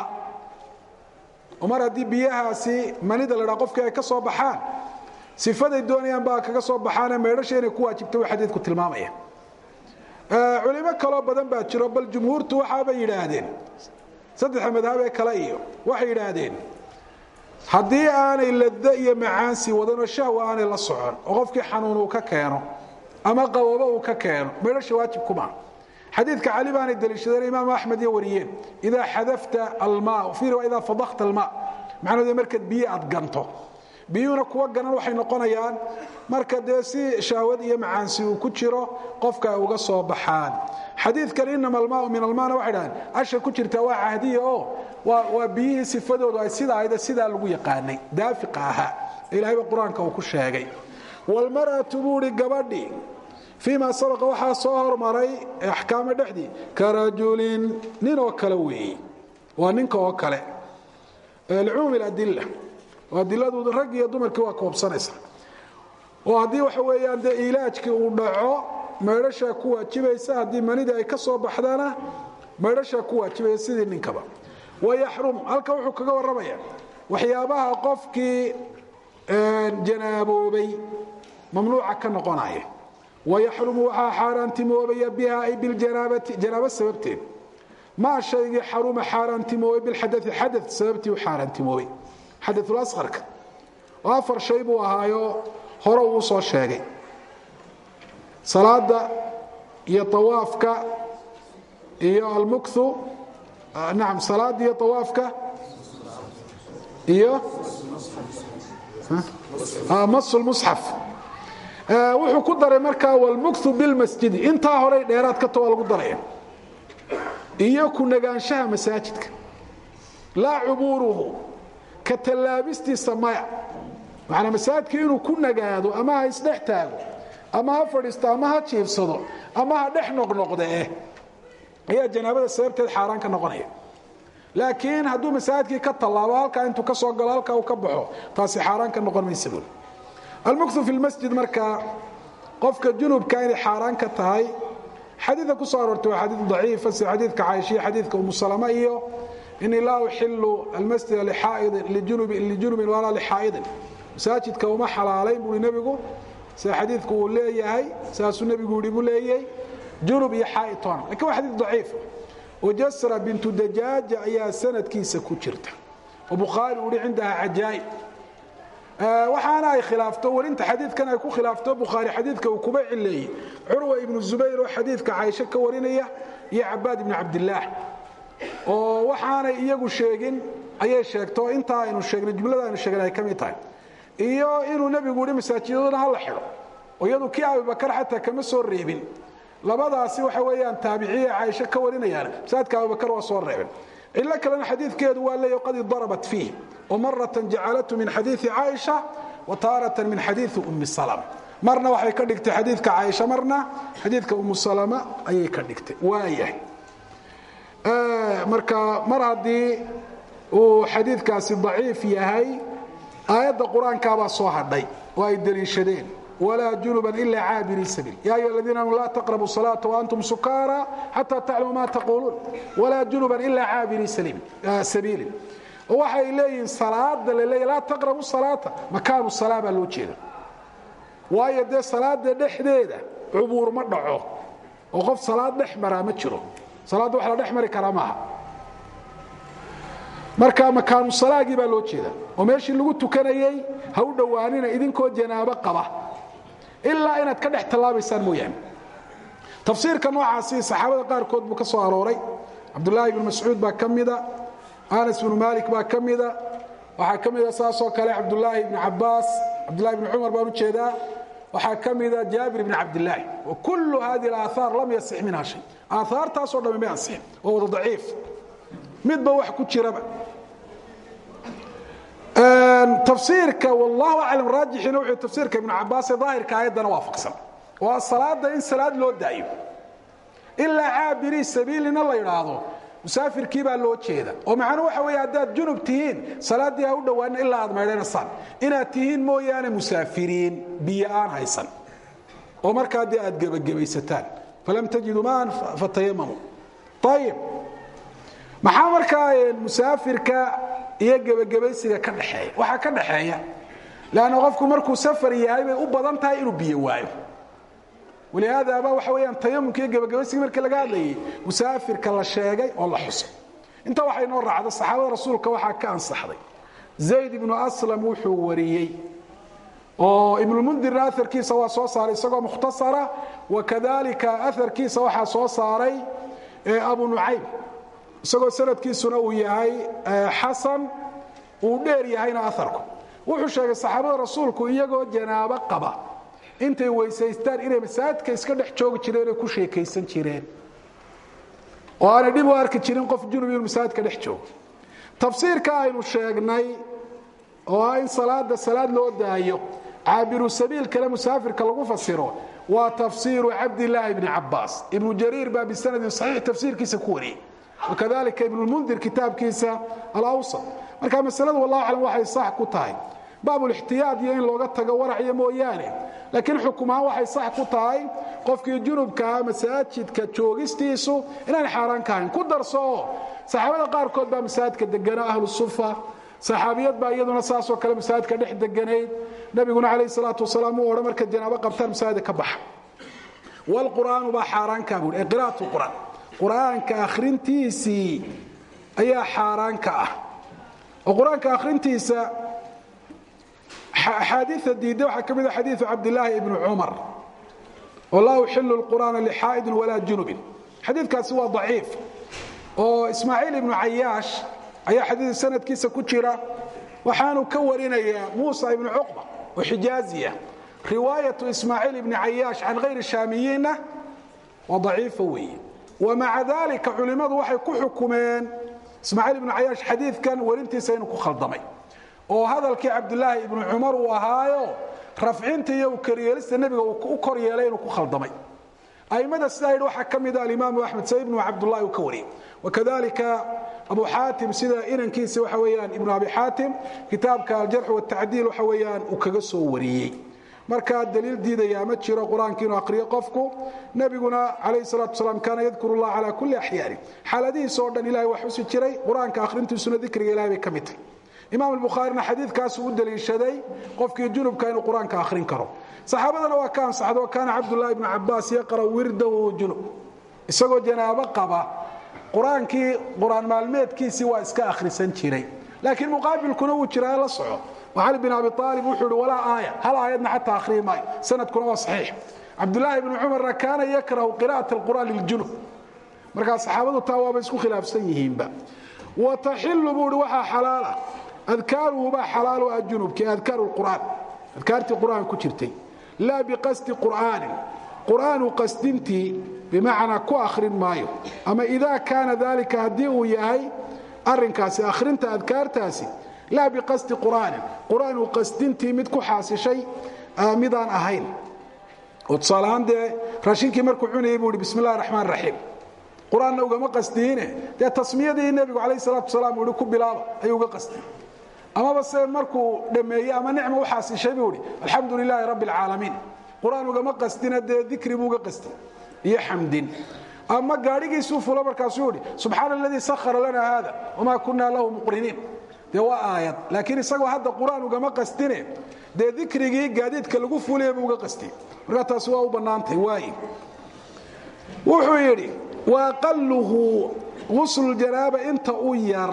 oo mar haddii biyahaasi manida la dhaa qofkii ay ka soo baxaan sifaday doonayaan baa kaga soo baxaane maydhasha inay ku waajibta way xadiidku tilmaamaya culimo kaloo badan baa jiro bal jumhuurtu waxaabay yidhaahdeen saddexa madhab ee kale iyo waxay yidhaahdeen haddii aanay lado iyo macaansi wadanoo shahwa aanay la socon oo qofkii xanuun uu ka keeno ama qaboobo uu ka keeno maydhasha waajib kuma xadiidka cali baanay deliishadeen imaamu axmed iyo wariyeen idaa xadafta almaa fi idaa fadakta almaa macnaheedu markaad biyo aad ganto biyuhuna kuwa ganan waxay noqonayaan marka dee si shahwad iyo macaansi uu ku jiro qofka ay uga soo baxaan xadiidkan inama almaau min almaana waxay dhahaan asha ku jirta waa cahdiya oo waa biyihii sifadoodu ay sida ahayda sidaa lagu yaqaanay daafiqa ahaa ilahayba qur-aanka uu ku sheegay walmar'atu buuhi gabadhii fii ma sabaqa waxaa soo hormaray axkaamo dhexdii ka rajulin nin oo kale weeye waa ninka oo kale licumuumi adila oo adiladu rag iyo dumarkii waa koobsanaysa oo haddii waxa weeyaan dee ilaajkii uu dhaco maydhashaa ku waajibaysa haddii manidii ay ka soo baxdana maydhashaa ku waajibaysa sidii ninkaba wayaxrum halka wuxuu kaga warramaya waxyaabaha qofkii janaaboobay mamnuuca ka noqonaya wayaxrumu waxaa xaaraantimoobaya biha ay biljanaabati janaabo sababteed maa shaygii xaruma xaaraantimoobay bilxadai xada sababtii u xaaraantimoobay xadaulaarka oo afar shay buu ahaayo hore uu soo sheegay salaada iyo awaafka iyo almukthu naam salaada iyo awaafka iyo masu lmusxaf wuxuu ku daray markaa wlmukthu bilmasjidi intaa horey dheeraad ka to waa lagu daraya iyo ku nagaanshaha masaajidka laa cubuuruhu ka tallaabistiisa maya macanaa masaajidka inuu ku nagaado ama ha isdhex taago ama ha fadhiisto ama ha jiifsado ama ha dhex noqnoqde eh ayaa janaabada sababteed xaaraan ka noqonaya laakiin hadduu masaajidkii ka tallaabo halkaa intuu ka soo galo halkaa uu ka baxo taasi xaaraan ka noqon maysa buuli almuktu fi lmasjid markaa qofka junubka inay xaaraan ka tahay xadiida ku soo aroortay waa xadiid daciifa sida xadiidka caaishiya xadiidka umu salama iyo inii laa uxilu almasjida lijunubin walaa lixaa'idin masaajidka uma xalaalayn buui nebigu sida xadiidku uu leeyahay saasuu nebigu yihi buu leeyay junub iyo xaa'itoona lakin waa xadiid daciif oo jasra bintu dajaaja ayaa sanadkiisa ku jirta oo bukhaari uu hi cindaha cajaa'ib waxaana ay khilaafto warinta xadiidkan ay ku khilaafto bukhaari xadiidka uu kuba cileeyey curwa ibnu zubayr oo xadiidka caaisho ka warinaya iyo cabaad ibnu cabdillaah oo waxaanay iyagu sheegin ayay sheegto intaa aynu sheegnay jumlada aynu sheegnay ay ka mid tahay iyo inuu nebigu yihi masaajidaduna ha la xidho oo iyadu kii abubakar xataa kama soo reebin labadaasi waxa weeyaan taabiciye caaisho ka warinayaan masaajidka abubakar waa soo reebin cilo kalena xadiidkeedu waa leeya qad darabat fiih oo maratan jacalatu min xadiii caaisha wa taaratan min xadiii ummi salama marna waxay ka dhigtay xadiidka caaisha marna xadiidka ummu salama ayay ka dhigtay waayahay marka mar haddii uu xadiidkaasi daciif yahay aayadda qur-aankaabaa soo hadhay oo ay deliishadeen walaa junuban ila caabiri sabiil ya ayuha aladiina amanu laa taqrabu salaata waantum sukaara xataa taclamu ma taquuluun walaa junuban ila caabiri sabiilin oo waxay leeyihiin salaada laleeya laa taqrabu salaata makaanu salaa baa loo jeeda waayo dee salaada dhexdeeda cubuur ma dhaco oo qof salaad dhex maraa ma jiro salaadda wax la dhex mari karaa maaha marka makaanu salaagii baa loo jeeda oo meeshii lagu tukanayey ha u dhowaanina idinkoo janaabo qaba ilaa inaad ka dhex tallaabaysaan mooyaane tafsiirka noocaasi saxaabada qaarkood buu ka soo arooray cabdulaahi ibnu mascuud baa ka mida anas bnu malik baa ka mida waxaa ka mida saasoo kale cabdulaahi ibnu cabaas cabdulahi ibnu cumar baan ujeedaa waxaa ka mida jaabir ibn cabdilaahi wa kullu hadihi alaahaar lam yasix minha shay aahaartaasoo dhami may ansixin waa wada daciif midba wax ku jiraba tafsiirka wallahu aclam raajixina wuxuu tafsiirka ibnu cabaas ee daahirka aayaddana waafaqsan waa salaada in salaad loo daayo ilaa caabirii sabiilina la yidhaahdo musaafirkii baa loo jeeda oo macnuu waxa weeye haddaad junub tihiin salaaddii ha u dhowaanin ilaa aad maydhanaysaan inaad tihiin mooyaane musaafiriin biyo aan haysan oo markaa dee aad gebagabaysataan falam tajiduu maan fatayamamu ayib maxaa markaa musaafirka iyo gebagabaysiga ka dhexeeya waxaa ka dhexeeya leanna qofku markuu safar yahay bay u badan tahay inuu biyo waayo walihaadaaba waxa weyaan tayamumka iyo gebagabaysiga markii laga hadlayay musaafirka la sheegay oo la xusay inta waxay noo raacda saxaabada rasuulka waxaa ka ansaxday zayd ibnu aslam wuxuu wariyey oo ibnulmundirna aarkiisa waa soo saaray isagoo mukhtasara wakadalika aarkiisa waxaa soo saaray abu nucaym isagoo sanadkiisuna uu yahay xasan uu dheer yahayna aarku wuxuu sheegay saxaabada rasuulku iyagoo janaabo qaba intay weysaystaan inay masaajidka iska dhex joogi jireen ku sheekaysan jireen oo aanay dhib u arki jirin qof junub inuu masaajidka dhex joogo tafsiirka aynu sheegnay oo ah in salaada salaad loo daayo caabiru sabiil kale musaafirka lagu fasiro waa tafsiiru cabdilaahi bni cabaas ibnu jariir baa bisanadin saxiix tafsiirkiisa ku wariyey wakadalika ibnulmundir kitaabkiisa alawsat marka masaladu wallahu aclam waxay sax ku tahay baabulixtiyaad iyo in looga tago waracyo mooyaane laakiin xukumahaan waxay sax ku tahay qofkii junubkaa masaajidka joogistiisu inaan xaaraan ka ahayn ku darso oo saxaabada qaarkood baa masaajidka deganaa ahlu sufa saxaabiyad baa iyaduna saasoo kale masaajidka dhex deganayd nabiguna calayh salaatu wasalaam uu odhan marka janaabo qabtaan masaajida ka baxa wlqur'aanu baa xaaraankaa buui qiraat qur'aan qur'aanka akhrintiisii ayaa xaaraanka ah oo qur-aanka akhrintiisa axaadiia diidda waxaa ka mida xadiiu cabdilaahi ibni cumar oo laa uxilu lqur'aana lixaa'idin walaa junubin xadiidkaasi waa daciif oo ismaaciil ibnu cayaash ayaa xadiid sanadkiisa ku jira waxaanu ka warinayaa muusa ibnu cuqba oo xijaaziya riwaayatu ismaaciil ibni cayaash can hayri shaamiyiinna waa daciifa weeye wamaca dalika culimmadu waxay ku xukumeen ismaaciil ibnu cayaash xadiidkan warintiisa inuu ku khaldamay oo hadalkii cabdulaahi ibnu cumar uu ahaayo rafcinta iyo koryeelista nebiga uu u kor yeelay inuu ku khaldamay aimada sidaa yidhi waxaa ka mida alimaamu axmed sa ibnu cabdullahi uu ka wariyey wakadalika abu xaatim sida inankiisa waxa weeyaan ibnu abi xaatim kitaabka aljarx watacdiil waxa weeyaan uu kaga soo wariyey markaa daliil diidayaa ma jiro qur-aanka inuu aqriyo qofku nebiguna calayhi salatu wasalaam kaana yadkuru llah calaa kulli axyaani xaaladihiisa oo dhan ilahay waa xusi jiray qur-aanka akhrintiisuna dikriga ilahay bay ka mid tahay imaam albukhaarina xadiidkaasuu u daliishaday qofkii junubka inuu qur-aanka akhrin karo saxaabadana waa ka ansaxdo kaana cabdullahi ibnu cabaas yaqra wirdahu junub isagoo janaabo qaba qur-aankii qur-aan maalmeedkiisii waa iska akhrisan jiray laakiin muqaabilkuna wuu jiraa la soco cali bin abi aalib wuxuu ihi walaa aaya hal aayadna xataa akhriyi maayo sanadkuna waa saxiix cabdulaahi ibnu cumarna kaana yakrahu qira'at alqur'aan liljunub markaa saxaabadu taa waaba isku khilaafsan yihiinba wa taxilu buu ihi waxaa xalaala adkaaruhu baa xalaalu ah junubkii adkaaru lqur'aan adkaartii qur'aan ku jirtay laa biqasdi qur'aanin qur'aanu qasdintii bimacnaa ku akhrin maayo ama idaa kaana dalika haddii uu yahay arinkaasi akhrinta adkaartaasi laa biqasdi qur'aanin qur'aanu qasdintii mid ku xaasishay midaan ahayn oo tusaalahaan dee raashinkii markuu cunayay buu ihi bismi illahi raxmaan raxiim qur-aanna ugama qasdiine dee tasmiyadii nebigu calayh salatu wasalaam uu ihi ku bilaaba ayuu uga qasdiyey amaba se markuu dhammeeyey ama nicma u xaasishay buu ihi alxamdu lilaahi rabbi alcaalamiin qur-aan ugama qasdina dee dikri buu uga qasdi iyo xamdin ama gaadhigiisuu fulo markaasuu ihi subxaana aladii sahara lana haada wamaa kunna lahu muqriniin dee waa aayad laakiin isagoo hadda qur-aan ugama qastine dee dikrigii gaadiidka lagu fuliya buu uga qastiyey markaa taasi waa u bannaantay waaye wuxuu yidhi wa aqaluhu guslujanaaba inta u yar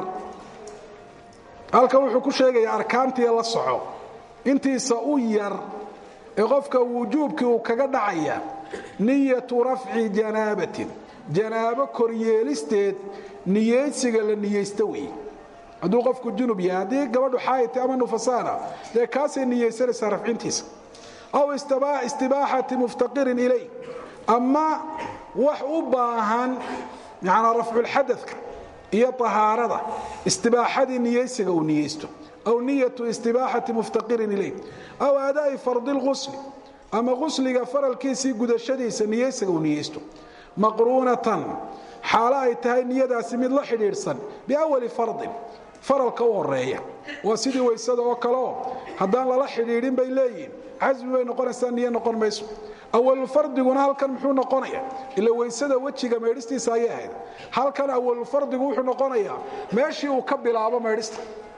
halkan wuxuu ku sheegayaa arkaantii la soco intiisa u yar ee qofka wujuubkii uu kaga dhacaya niyatu rafci janaabatin janaabo koryeelisteed niyeysiga la niyeysta weeye hadduu qofku junub yahay haddii gabadhu xaayita ama nufasaana dee kaasay niyeysanaysaa rafcintiisa aw istibaaxati muftaqirin ilay ama wax u baahan manaa rafculxadadka iyo ahaarada istibaaxadii niyeysiga uu niyeysto aw niyatu istibaaxati muftaqirin ilay aw adaa'i fardi lqusli ama qusliga faralkiisii gudashadiisa niyeysiga uu niyeysto maqruunatan xaalo ay tahay niyadaasi mid la xidhiidhsan biawali fardin faralka u horeeya waa sidii waysada oo kaleoo haddaan lala xidhiidhin bay leeyihin casmi bay noqonaysaa niyo noqon mayso awalfardiguna halkan muxuu noqonaya ila waysada wejiga maydhistiisa ayay ahayd halkan awalfardigu wuxuu noqonayaa meeshii uu ka bilaabo maydhista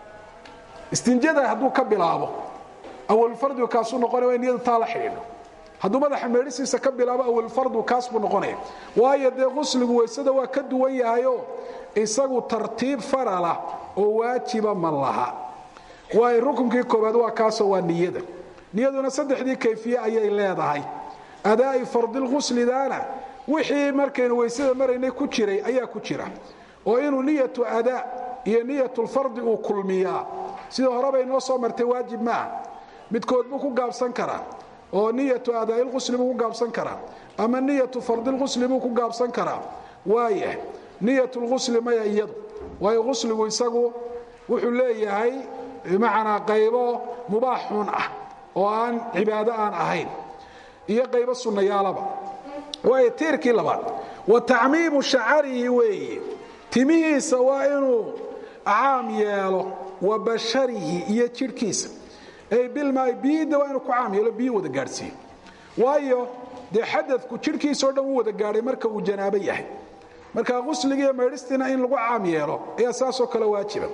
istinjada hadduu ka bilaabo awalfardigu kaasuu noqonaya waa niyadu taa la xidhiidho hadduu madaxa meedhisiisa ka bilaabo awalfardu kaas buu noqonaya waayo dee qusligu waysada waa ka duwan yahayo isagu tartiib farala oo waajiba ma laha waayo rukunkii koobaad waa kaasoo waa niyada niyaduna saddexdii kayfiye ayay leedahay adaa'i fardilquslidaana wixii markaynu waysada maraynay ku jiray ayaa ku jira oo inuu niyatu adaa iyo niyatulfardi uu kulmiyaa sida horeba inoo soo martay waajib maaha midkood buu ku gaabsan karaa oo niyatu adaailqusli buu ku gaabsan karaa ama niyatu fardilqusli buu ku gaabsan karaa waaya niyatulqusli maya iyadu waayo qusligu isagu wuxuu leeyahay bimacnaa qaybo mubaaxun ah oo aan cibaado aan ahayn iyo qaybo sunnayaalaba waayo tiirkii labaad wa tacmiimu shacarihi weeye timihiisa waa inuu caam yeelo wa basharihi iyo jidhkiisa ay bilmaay biyidda waa inuu ku caam yeelo biyi wada gaadhsiiyo waayo dee xadadku jidhkiisao dhan u wada gaadhay marka uu janaabo yahay marka qusligiiyo maydhistiina in lagu caam yeelo ayaa saasoo kale waajiba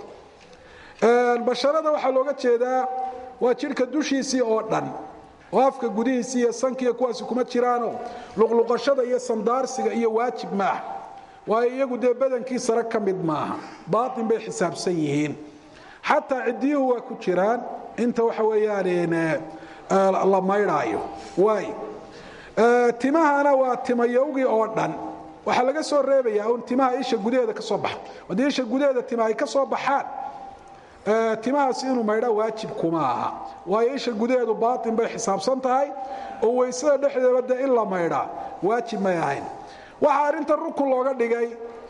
basharada waxaa looga jeedaa waa jidhka dushiisii oo dhan oo afka gudihiisii iyo sankiiyo kuwaasi kuma jiraanoo luqluqashada iyo sandaarsiga iyo waajib maaha waayo iyagu dee badankii sare ka mid maaha baatin bay xisaabsan yihiin xataa ciddiyuhu waa ku jiraan inta waxa weeyaan la maydhaayo waay timahana waa timayowgii oo dhan waxaa laga soo reebayaa un timaha isha gudaheeda ka soo baxa haddii isha gudaheeda tima ay ka soo baxaan timahaas inuu maydhaa waajib kuma aha waayo isha gudaheedu baatin bay xisaabsan tahay oo waysada dhexdeeda de in la maydhaa waajib may ahayn waxaa arrintan rukun looga dhigay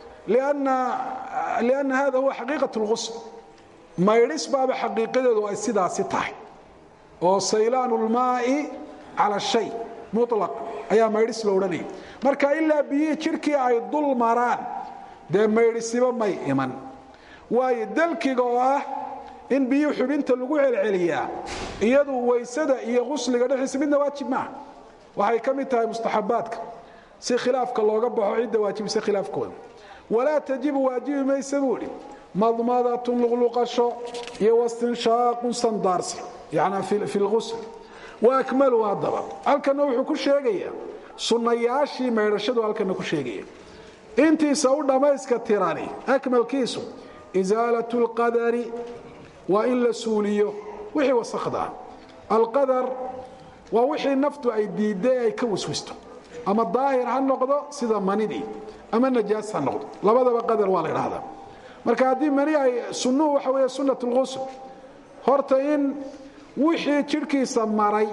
lianna hada huwa xaqiiqat lqusl maydhis baaba xaqiiqadeedu ay sidaasi tahay oo saylaanu lmaai cala shay mulaq ayaa maydhis lo odhanaya marka ilaa biyihii jidhkii ay dul maraan dee maydhisiba may iman waayo dalkiga oo ah in biyihii xubinta lagu celceliyaa iyadu waysada iyo qusliga dhexdiisa midna waajib maaha waxay ka mid tahay mustaxabaadka si khilaafka looga baxo cidda waajibisa khilaafkooda walaa tajibu waajibi maysa buu idhi madmadatun luqluqasho iyo wastinshaaqun sandaarsi yani fi lqusl wa akmalu haddaba halkana wuxuu ku sheegayaa sunnayaashii maydhashadu halkana ku sheegaya intiisa u dhammayska tirani akmalkiisu isaalatu lqadari waa in la suuliyo wixii wasakdaa alqadar waa wixii naftu ay diidday ay ka waswisto ama daahir ha noqdo sida manidii ama najaas ha noqdo labadaba qadar waa la idhaahdaa marka haddii mani ay sunnuhu waxa weeye sunnat lqusl horta in wixii jidhkiisa maray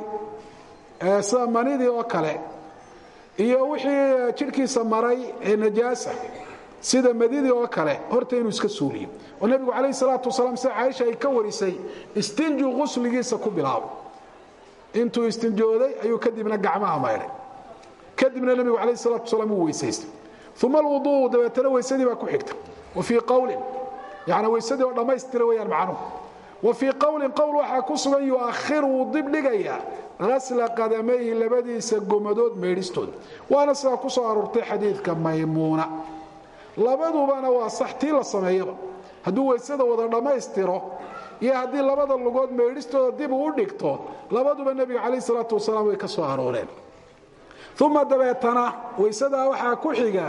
sida manidii oo kale iyo wixii jidhkiisa maray ee najaasa sida madidii oo kale horta inuu iska suuliyo oo nebigu calayh salaatu wasalaam sida caaisha ay ka warisay istinjuu qusligiisa ku bilaabo intuu istinjooday ayuu kadibna gacmaha maydhay kadibna nebigu calayh salaatu wasalaam uu weysaystay uma alwuduu dabeetana weysadii baa ku xigta wa fii qowlin yani weysadii oo dhammaystira weyaan macnuhu wa fii qowlin qowl waxaa ku sugan yu'akhir wuu dibdhigayaa hasla qadamayhi labadiisa gomadood meydhistooda waana sidaa ku soo aroortay xadiidka maymuuna labadubana waa sax tii la sameeyaba hadduu weysada wada dhammaystiro iyo haddii labada lugood meydhistooda dib uu u dhigto labaduba nebiga calayh salaatu wasalaam way ka soo arooreen uma dabeetana weysadaa waxaa ku xiga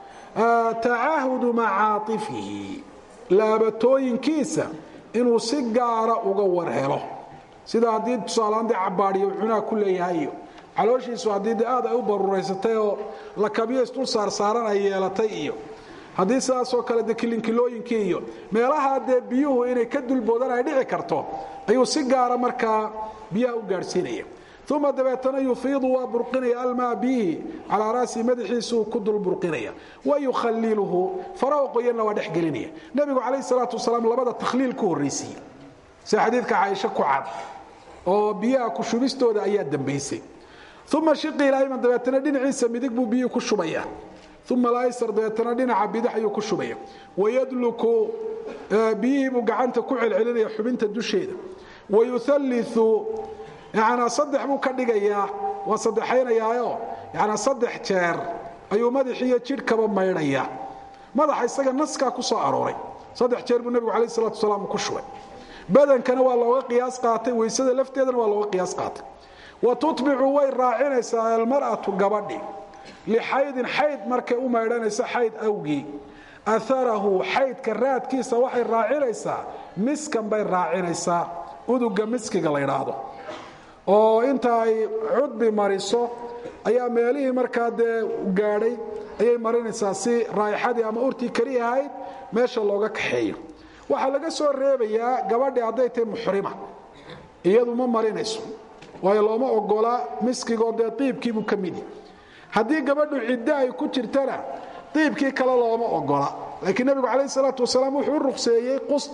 tacaahudu macaaifihi laabatooyinkiisa inuu si gaara uga war helo sida haddii tusaalahaan dee cabaadhiyo cunaa ku leeyahay iyo calooshiisu haddii de aad ay u baruuraysatay oo lakabyo isdul saarsaaran ay yeelatay iyo haddii sidaasoo kale de kilinkilooyinkii iyo meelaha dee biyuhu inay ka dulboodaan ay dhici karto ayuu si gaara markaa biyaha u gaadhsiinaya uma dabeetana yufiidu waa burqinaya almaa bihi calaa raasi madaxiisuu ku dul burqinaya wa yukhaliluhu faraha qoyanna waa dhex gelinaya nebigu calayh salaatu wasalaam labada takhliil ku horraysiiye sida xadiidka caaisho ku cad oo biyaha ku shubistooda ayaa dambaysay uma shiqi ilaayman dabeetana dhinaciisa midig buu biyihii ku shubaya uma laysar dabeetana dhinaca bidix ayuu ku shubaya wayadluku biyihii buu gacanta ku celcelinaya xubinta dusheeda wayualliu yanaa saddex buu ka dhigayaa waa saddexaynayaayo yanaa saddex jeer ayuu madaxiiyo jidhkaba maydhaya madaxa isaga naskaa ku soo arooray saddex jeer buu nebigu calayh salatu wasalaam ku shubay badankana waa looga qiyaas qaatay weysada lafteedana waa looga qiyaas qaatay wa tutbicu way raacinaysaa almar'atu gabadhi lixaydin xayd markay u maydhanayso xayd awgii aarahu xaydka raadkiisa waxay raacinaysaa miskan bay raacinaysaa uduga miskiga la ydhaahdo oo inta ay cudbi mariso ayaa meelihii markaa dee gaadhay ayay marinaysaa si raaixadii ama urtii keli ahayd meesha looga kaxeeyo waxaa laga soo reebayaa gabadhi hadday tahay muxrima iyadu ma marinayso waayo looma ogola miskigoo dee iibkiibuu ka midi haddii gabadhu ciddo ay ku jirtana iibkii kale looma ogola laakiin nebigu calayh salaatu wasalaam wuxuu u ruqseeyey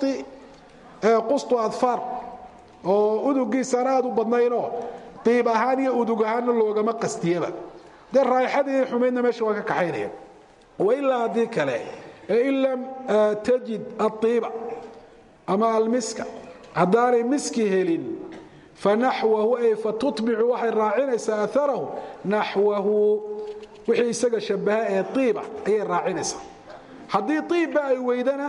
qustu adfaar oo udugiisaan aad u badnaynoo diib ahaan iyo udug ahaanna loogama qastiyaba dee raaixadii xumaydna meesha waa ka kaxaynaya wailaa haddii kale in lam tajid aiiba ama almiska haddaanay miski helin fanaxwahu ay fatutbicu waxay raacinaysaa aarahu naxwahu wixii isaga shabaha ee iiba ayay raacinaysaa haddii iibba ay weydana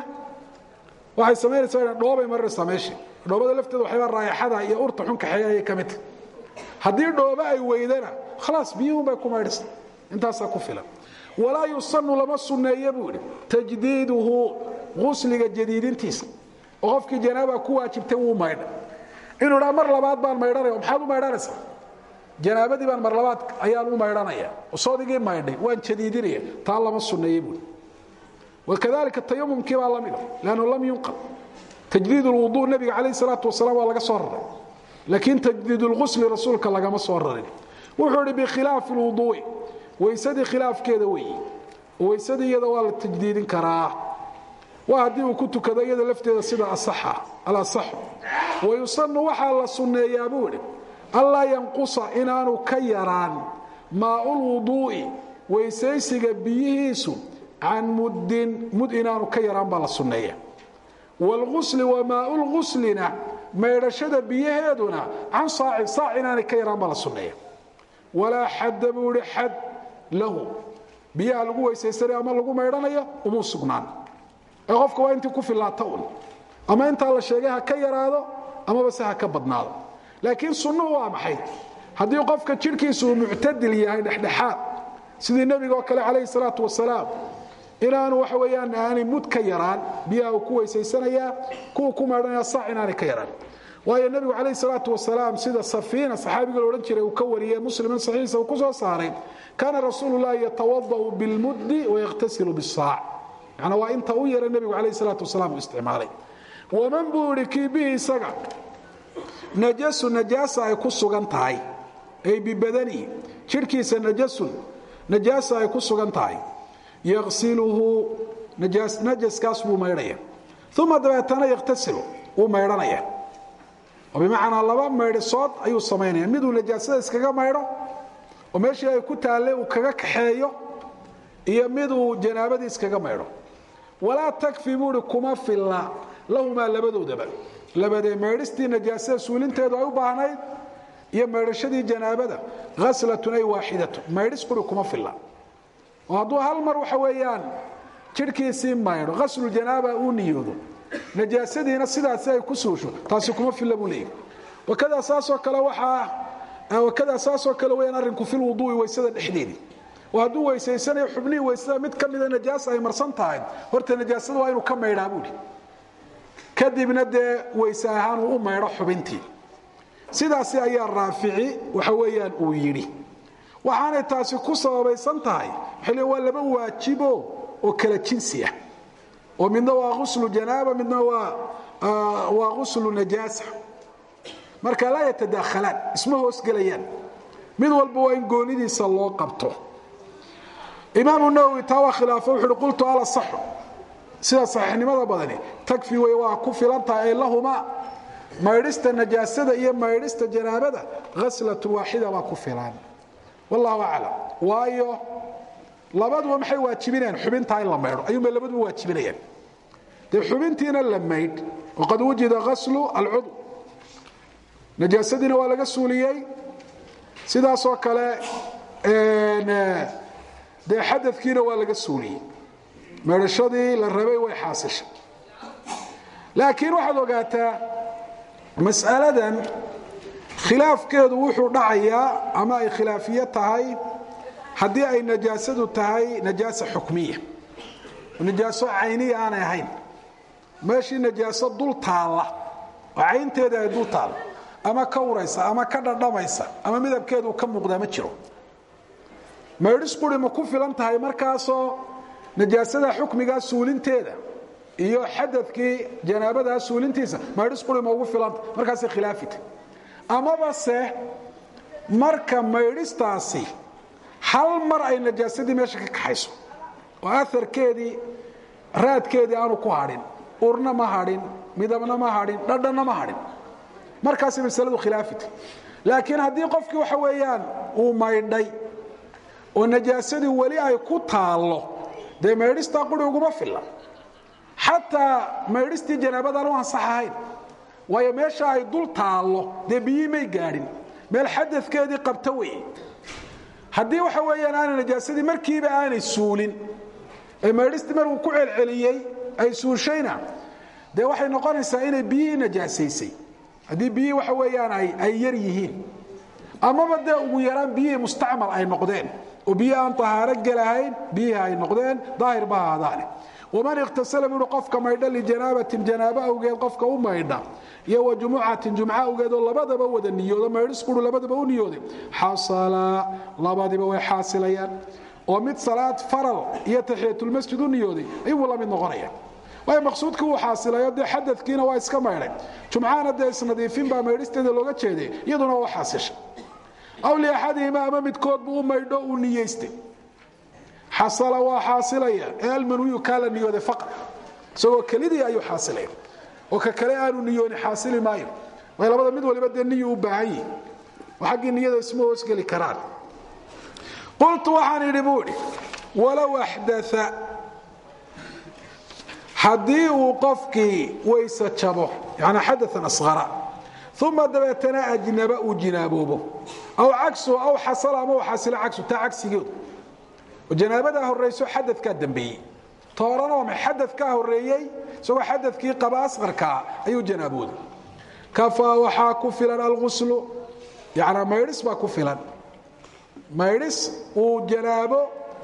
waxay samaynaysaa dhoobay marinaysaa meeshii dhoobada lafteeda waxyaaba raayaxada iyo urta xun kaxeeya ayay ka mid tahay haddii dhoobo ay weydana khalaas biyuhun bay ku maydhaysa intaasaa ku filan walaa yusanu lama sunneeye buu idhi tajdiiduhu qusliga jadiidintiisa oo qofkii janaaba ku waajibtay wuu maydha inuu dhaa mar labaad baan maydhanaya maxaad u maydhanaysaa janaabadii baan mar labaad ayaan u maydhanaya soodigii maydhay waan jadiidinaya taa lama sunneeye buui wakadalika tayamumkii baa lamida lannu lam yunqal tajdiid lwuduu nebiga calayh salaatu wasalaam waa laga soo raray laakiin tajdiid lqusli rasuulka lagama soo rarin wuxuu idhi bikhilaafi lwuduui weysadii khilaafkeeda weeye weysadii iyada waa la tajdiidin karaa waa haddii uu ku tukado iyada lafteeda sida alasaxu wayusanu waxaa la sunneeyaa buu idhi anlaa yanqusa inaanu ka yaraan maaulwuduu'i weysaysiga biyihiisu can muddin mud inaanu ka yaraan baa la sunneeya wlgusli wamaau lguslina maydhashada biyaheeduna can saacin saac inaanay ka yaraan baa la sunneeya walaa xadda buu ihi xad lahu biyaha lagu weysaysanaya ama lagu maydhanayo umuu sugnaan ee qofka waa intii ku fillaata un ama intaa la sheegay ha ka yaraado amaba se ha ka badnaado laakiin sunnuhu waa maxay haddii qofka jidhkiisu uu muctadil yahay dhexdhexaad sidii nebiga oo kale calayhi salaatu wasalaam inaanu waxa weyaan aanay mud ka yaraan biyaha uu ku weysaysanayaa kuwa ku maydhanaya sac inaanay ka yaraan waayo nebigu calayh salaatu wasalaam sida safiina saxaabiga la odhan jiray uu ka wariyey muslimin saxiixa uu ku soo saaray kaana rasuulu llahi yatawada'u bilmuddi wayakhtasilu bisaac macnaa waa inta u yara nebigu calayh salaatu wasalaam uu isticmaalay waman buu idhi kii bihi isaga najasu najaasa ay ku sugan tahay ay bibadanihi jidhkiisa najasun najaasa ay ku sugan tahay yaqsiluhu najaskaas buu maydhaya uma dabeetana yakhtasilu wuu maydhanaya oo bimacnaa laba maydhisood ayuu samaynaya miduu najaasada iskaga maydho oo meeshii ay ku taalle uu kaga kaxeeyo iyo miduu janaabadii iskaga maydho walaa takfi buuhi kuma filla lahumaa labadoodaba labadee maydhistii najaasada suulinteedu ay u baahnayd iyo maydhashadii janaabada haslatun ay waaxidatun maydhis quri kuma filla oo hadduu hal mar waxa weeyaan jidhkiisii maydho haslujanaaba uu niyoodo najaasadiina sidaasi ay ku suusho taasi kuma filla buu leeyahy wakadaa saasoo kale waxaa wakadaa saasoo kale weyaan arrinku fil wuduui weysada dhexdeedii oo hadduu weysaysanayo xubnihii weysada mid ka mida najaasa ay marsan tahay horta najaasada waa inuu ka maydhaa buuhi kadibna dee weyse ahaan uu u maydho xubintii sidaasi ayaa raafici waxa weeyaan uu yidhi waxaanay taasi ku sababaysan tahay waxay waa laba waajibo oo kala jinsi ah oo midna waa ghuslu janaaba midna waa waa ghuslu najaasa marka laa yatadaakhalaan isma hoosgelayaan mid walba waa in goonidiisa loo qabto imaamu nawowi taa waa khilaafo wuxu uhi qultu ala saxu sida saxiixnimada badani takfi wey waa ku filan tahay ay lahumaa maydhista najaasada iyo maydhista janaabada haslatun waaxida baa ku filan wallahu aclam waayo labaduba maxay waajibinayaan xubintaa in la maydho ayuunbay labaduba waajibinayaan dee xubintiina la maydh waqad wujida haslu alcudw najaasadiina waa laga suuliyey sidaasoo kale dee xadadkiina waa laga suuliyey meedhashadii la rabay way xaasishay laakiin waxaad ogaataa mas'aladan khilaafkeedu wuxuu dhacayaa ama ay khilaafiye tahay haddii ay najaasadu tahay najaasa xukmiya najaaso cayniya aanay ahayn meeshii najaaso dul taalla oo caynteeda ay dul taalla ama ka uraysa ama ka dhadhamaysa ama midabkeedu ka muuqdaa ma jiro maydhis quri ma ku filan tahay markaasoo najaasada xukmigaa suulinteeda iyo xadadkii janaabadaa suulintiisa maydhis quri ma ugu filanta markaasay khilaafita amaba se marka maydhistaasi hal mar ay najaasadii meesha ka kaxayso oo aarkeedii raadkeedii aanu ku hadhin urna ma hadhin midabna ma hadhin dhadhanna ma hadhin markaasay masaladu khilaafita laakiin haddii qofkii waxa weeyaan uu maydhay oo najaasadii weli ay ku taallo dee maydhistaa quri uguma filla xataa maydhistii janaabadaan u ansax ahayn waayo meesha ay dul taallo dee biyii may gaadhin meel xadadkeedii qabta weye haddii waxa weeyaan aanay najaasadii markiiba aanay suulin ee maydhistii markuu ku celceliyey ay suushayna dee waxay noqonaysaa inay biyihii najaasaysay haddii biyihii waxa weeyaan ay yar yihiin amaba dee ugu yaraan biyihii mustacmal ay noqdeen oo biyi aan ahaaro gelahayn biyihii ay noqdeen daahir ba ahaadaane waman ikhtasala minhu qofka maydha lijanaabatin janaabo awgeed qofka u maydha iyo wa jumucatin jumco awgeed oo labadaba wada niyoodo maydhis quru labadaba u niyooday xasala labadiba way xaasilayaan oo mid salaad faral iyo taxiyatulmasjid u niyooday ayuu la mid noqonaya waayo maqsuudkii wuu xaasilayo dee xadadkiina waa iska maydhay jumcahana dee isnadiifin baa maydhisteeda looga jeeday iyaduna waa xaasishay aw liaxadihima ama midkood buu u maydho uu niyeystay xasala waa xaasilaya ee almanwiyu kaa la niyooday faqad isagoo kelidii ayuu xaasilaya oo ka kale aanu niyooni xaasili maayo way labada mid waliba dee niyu u baahan yihi oo xaggii niyada isma hoosgeli karaan qultu waxaan idhi buu idhi walow axdaa haddii uu qofkii weyse jabo yani xadaan asqara uma dabeetana ajnaba uu jinaaboobo aw cagsuhu aw xasala ama u xasilo cagsu taa cagsigeedu oo janaabadaa horrayso xadadkaa dambeeyey toorana waa maxay xadadkaa horreeyey isagoo xadadkii qaba asqarkaa ayuu janaabooday kafaa waxaa ku filan alguslu yanaa maydhis baa ku filan maydhis uu janaabo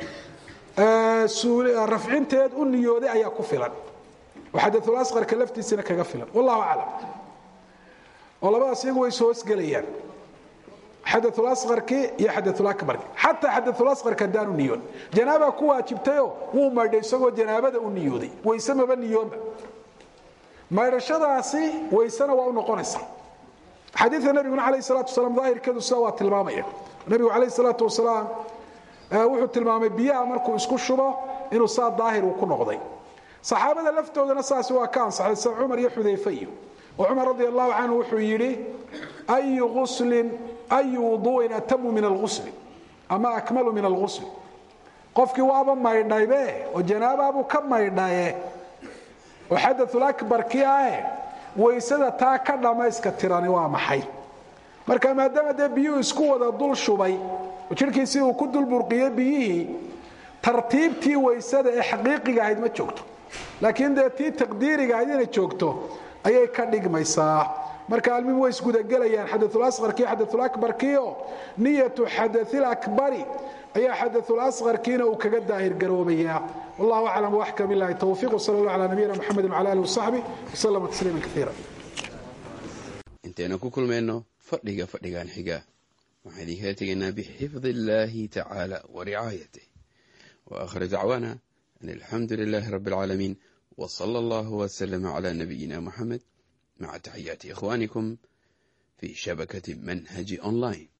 rafcinteed u niyooday ayaa ku filan oo xadaulaasqarka laftiisina kaga filan wallahu aclam oo labadaas iyagu way is hoosgelayaan xadaulaarkii iyo xadaulabarki xataa xadaulaarka haddaanu niyoon janaaba ku waajibtayoo wuu maydhay isagoo janaabada u niyooday wayse maba niyoonba maydhashadaasi waysena waa u noqonaysa xadiia nabiguna alayh salatu wasalaam daahirkeedu sidaa waa tilmaamaya nabigu alayh salaatu wasalaam wuxuu tilmaamay biyaha markuu isku shubo inuu saa daahir uu ku noqday saxaabada laftoodana saasi waa ka ansaxay sida cumar iyo xudayfe iyo oo cumar radi allahu canhu wuxuu yidhi ayu uslin ayu wuduu'in atamu min alghusli ama akmalu min alghusli qofkii waaba maydhaybe oo janaabaabuu ka maydhaye oo xadaulakbarkii ahe waysada taa ka dhammayska tirani waa maxay marka maadaama dee biyuhu isku wada dul shubay oo jidhkiisii uu ku dul burqiyey biyihii tartiibtii waysada ee xaqiiqiga ahayd ma joogto laakiin dee tii taqdiiriga ahayd inay joogto ayay ka dhigmaysaa marka almim way isgudagelayaan xadaulaarkii xadaulabarkiio niyatu xadailakbari ayaa xadaulaarkiina uu kaga daahir garoobaya wallahu aclam waxka bilahi towfiq wsal allah ala nabiyina mxamedi wala alih wasaxbi wslama tasliima kaiira intaynu ku kulmayno fadhiga fadhigan xiga waxaan idinkala tegaynaa bixifdi illaahi tacaala wa ricaayatih wa aakhir dacwaana an alxamdu lilaahi rabbi alcaalamiin wa sala allahu wasalama calaa nabiyina muxamed maca taxiyaati ikhwaanikum fi shabakati manhaji online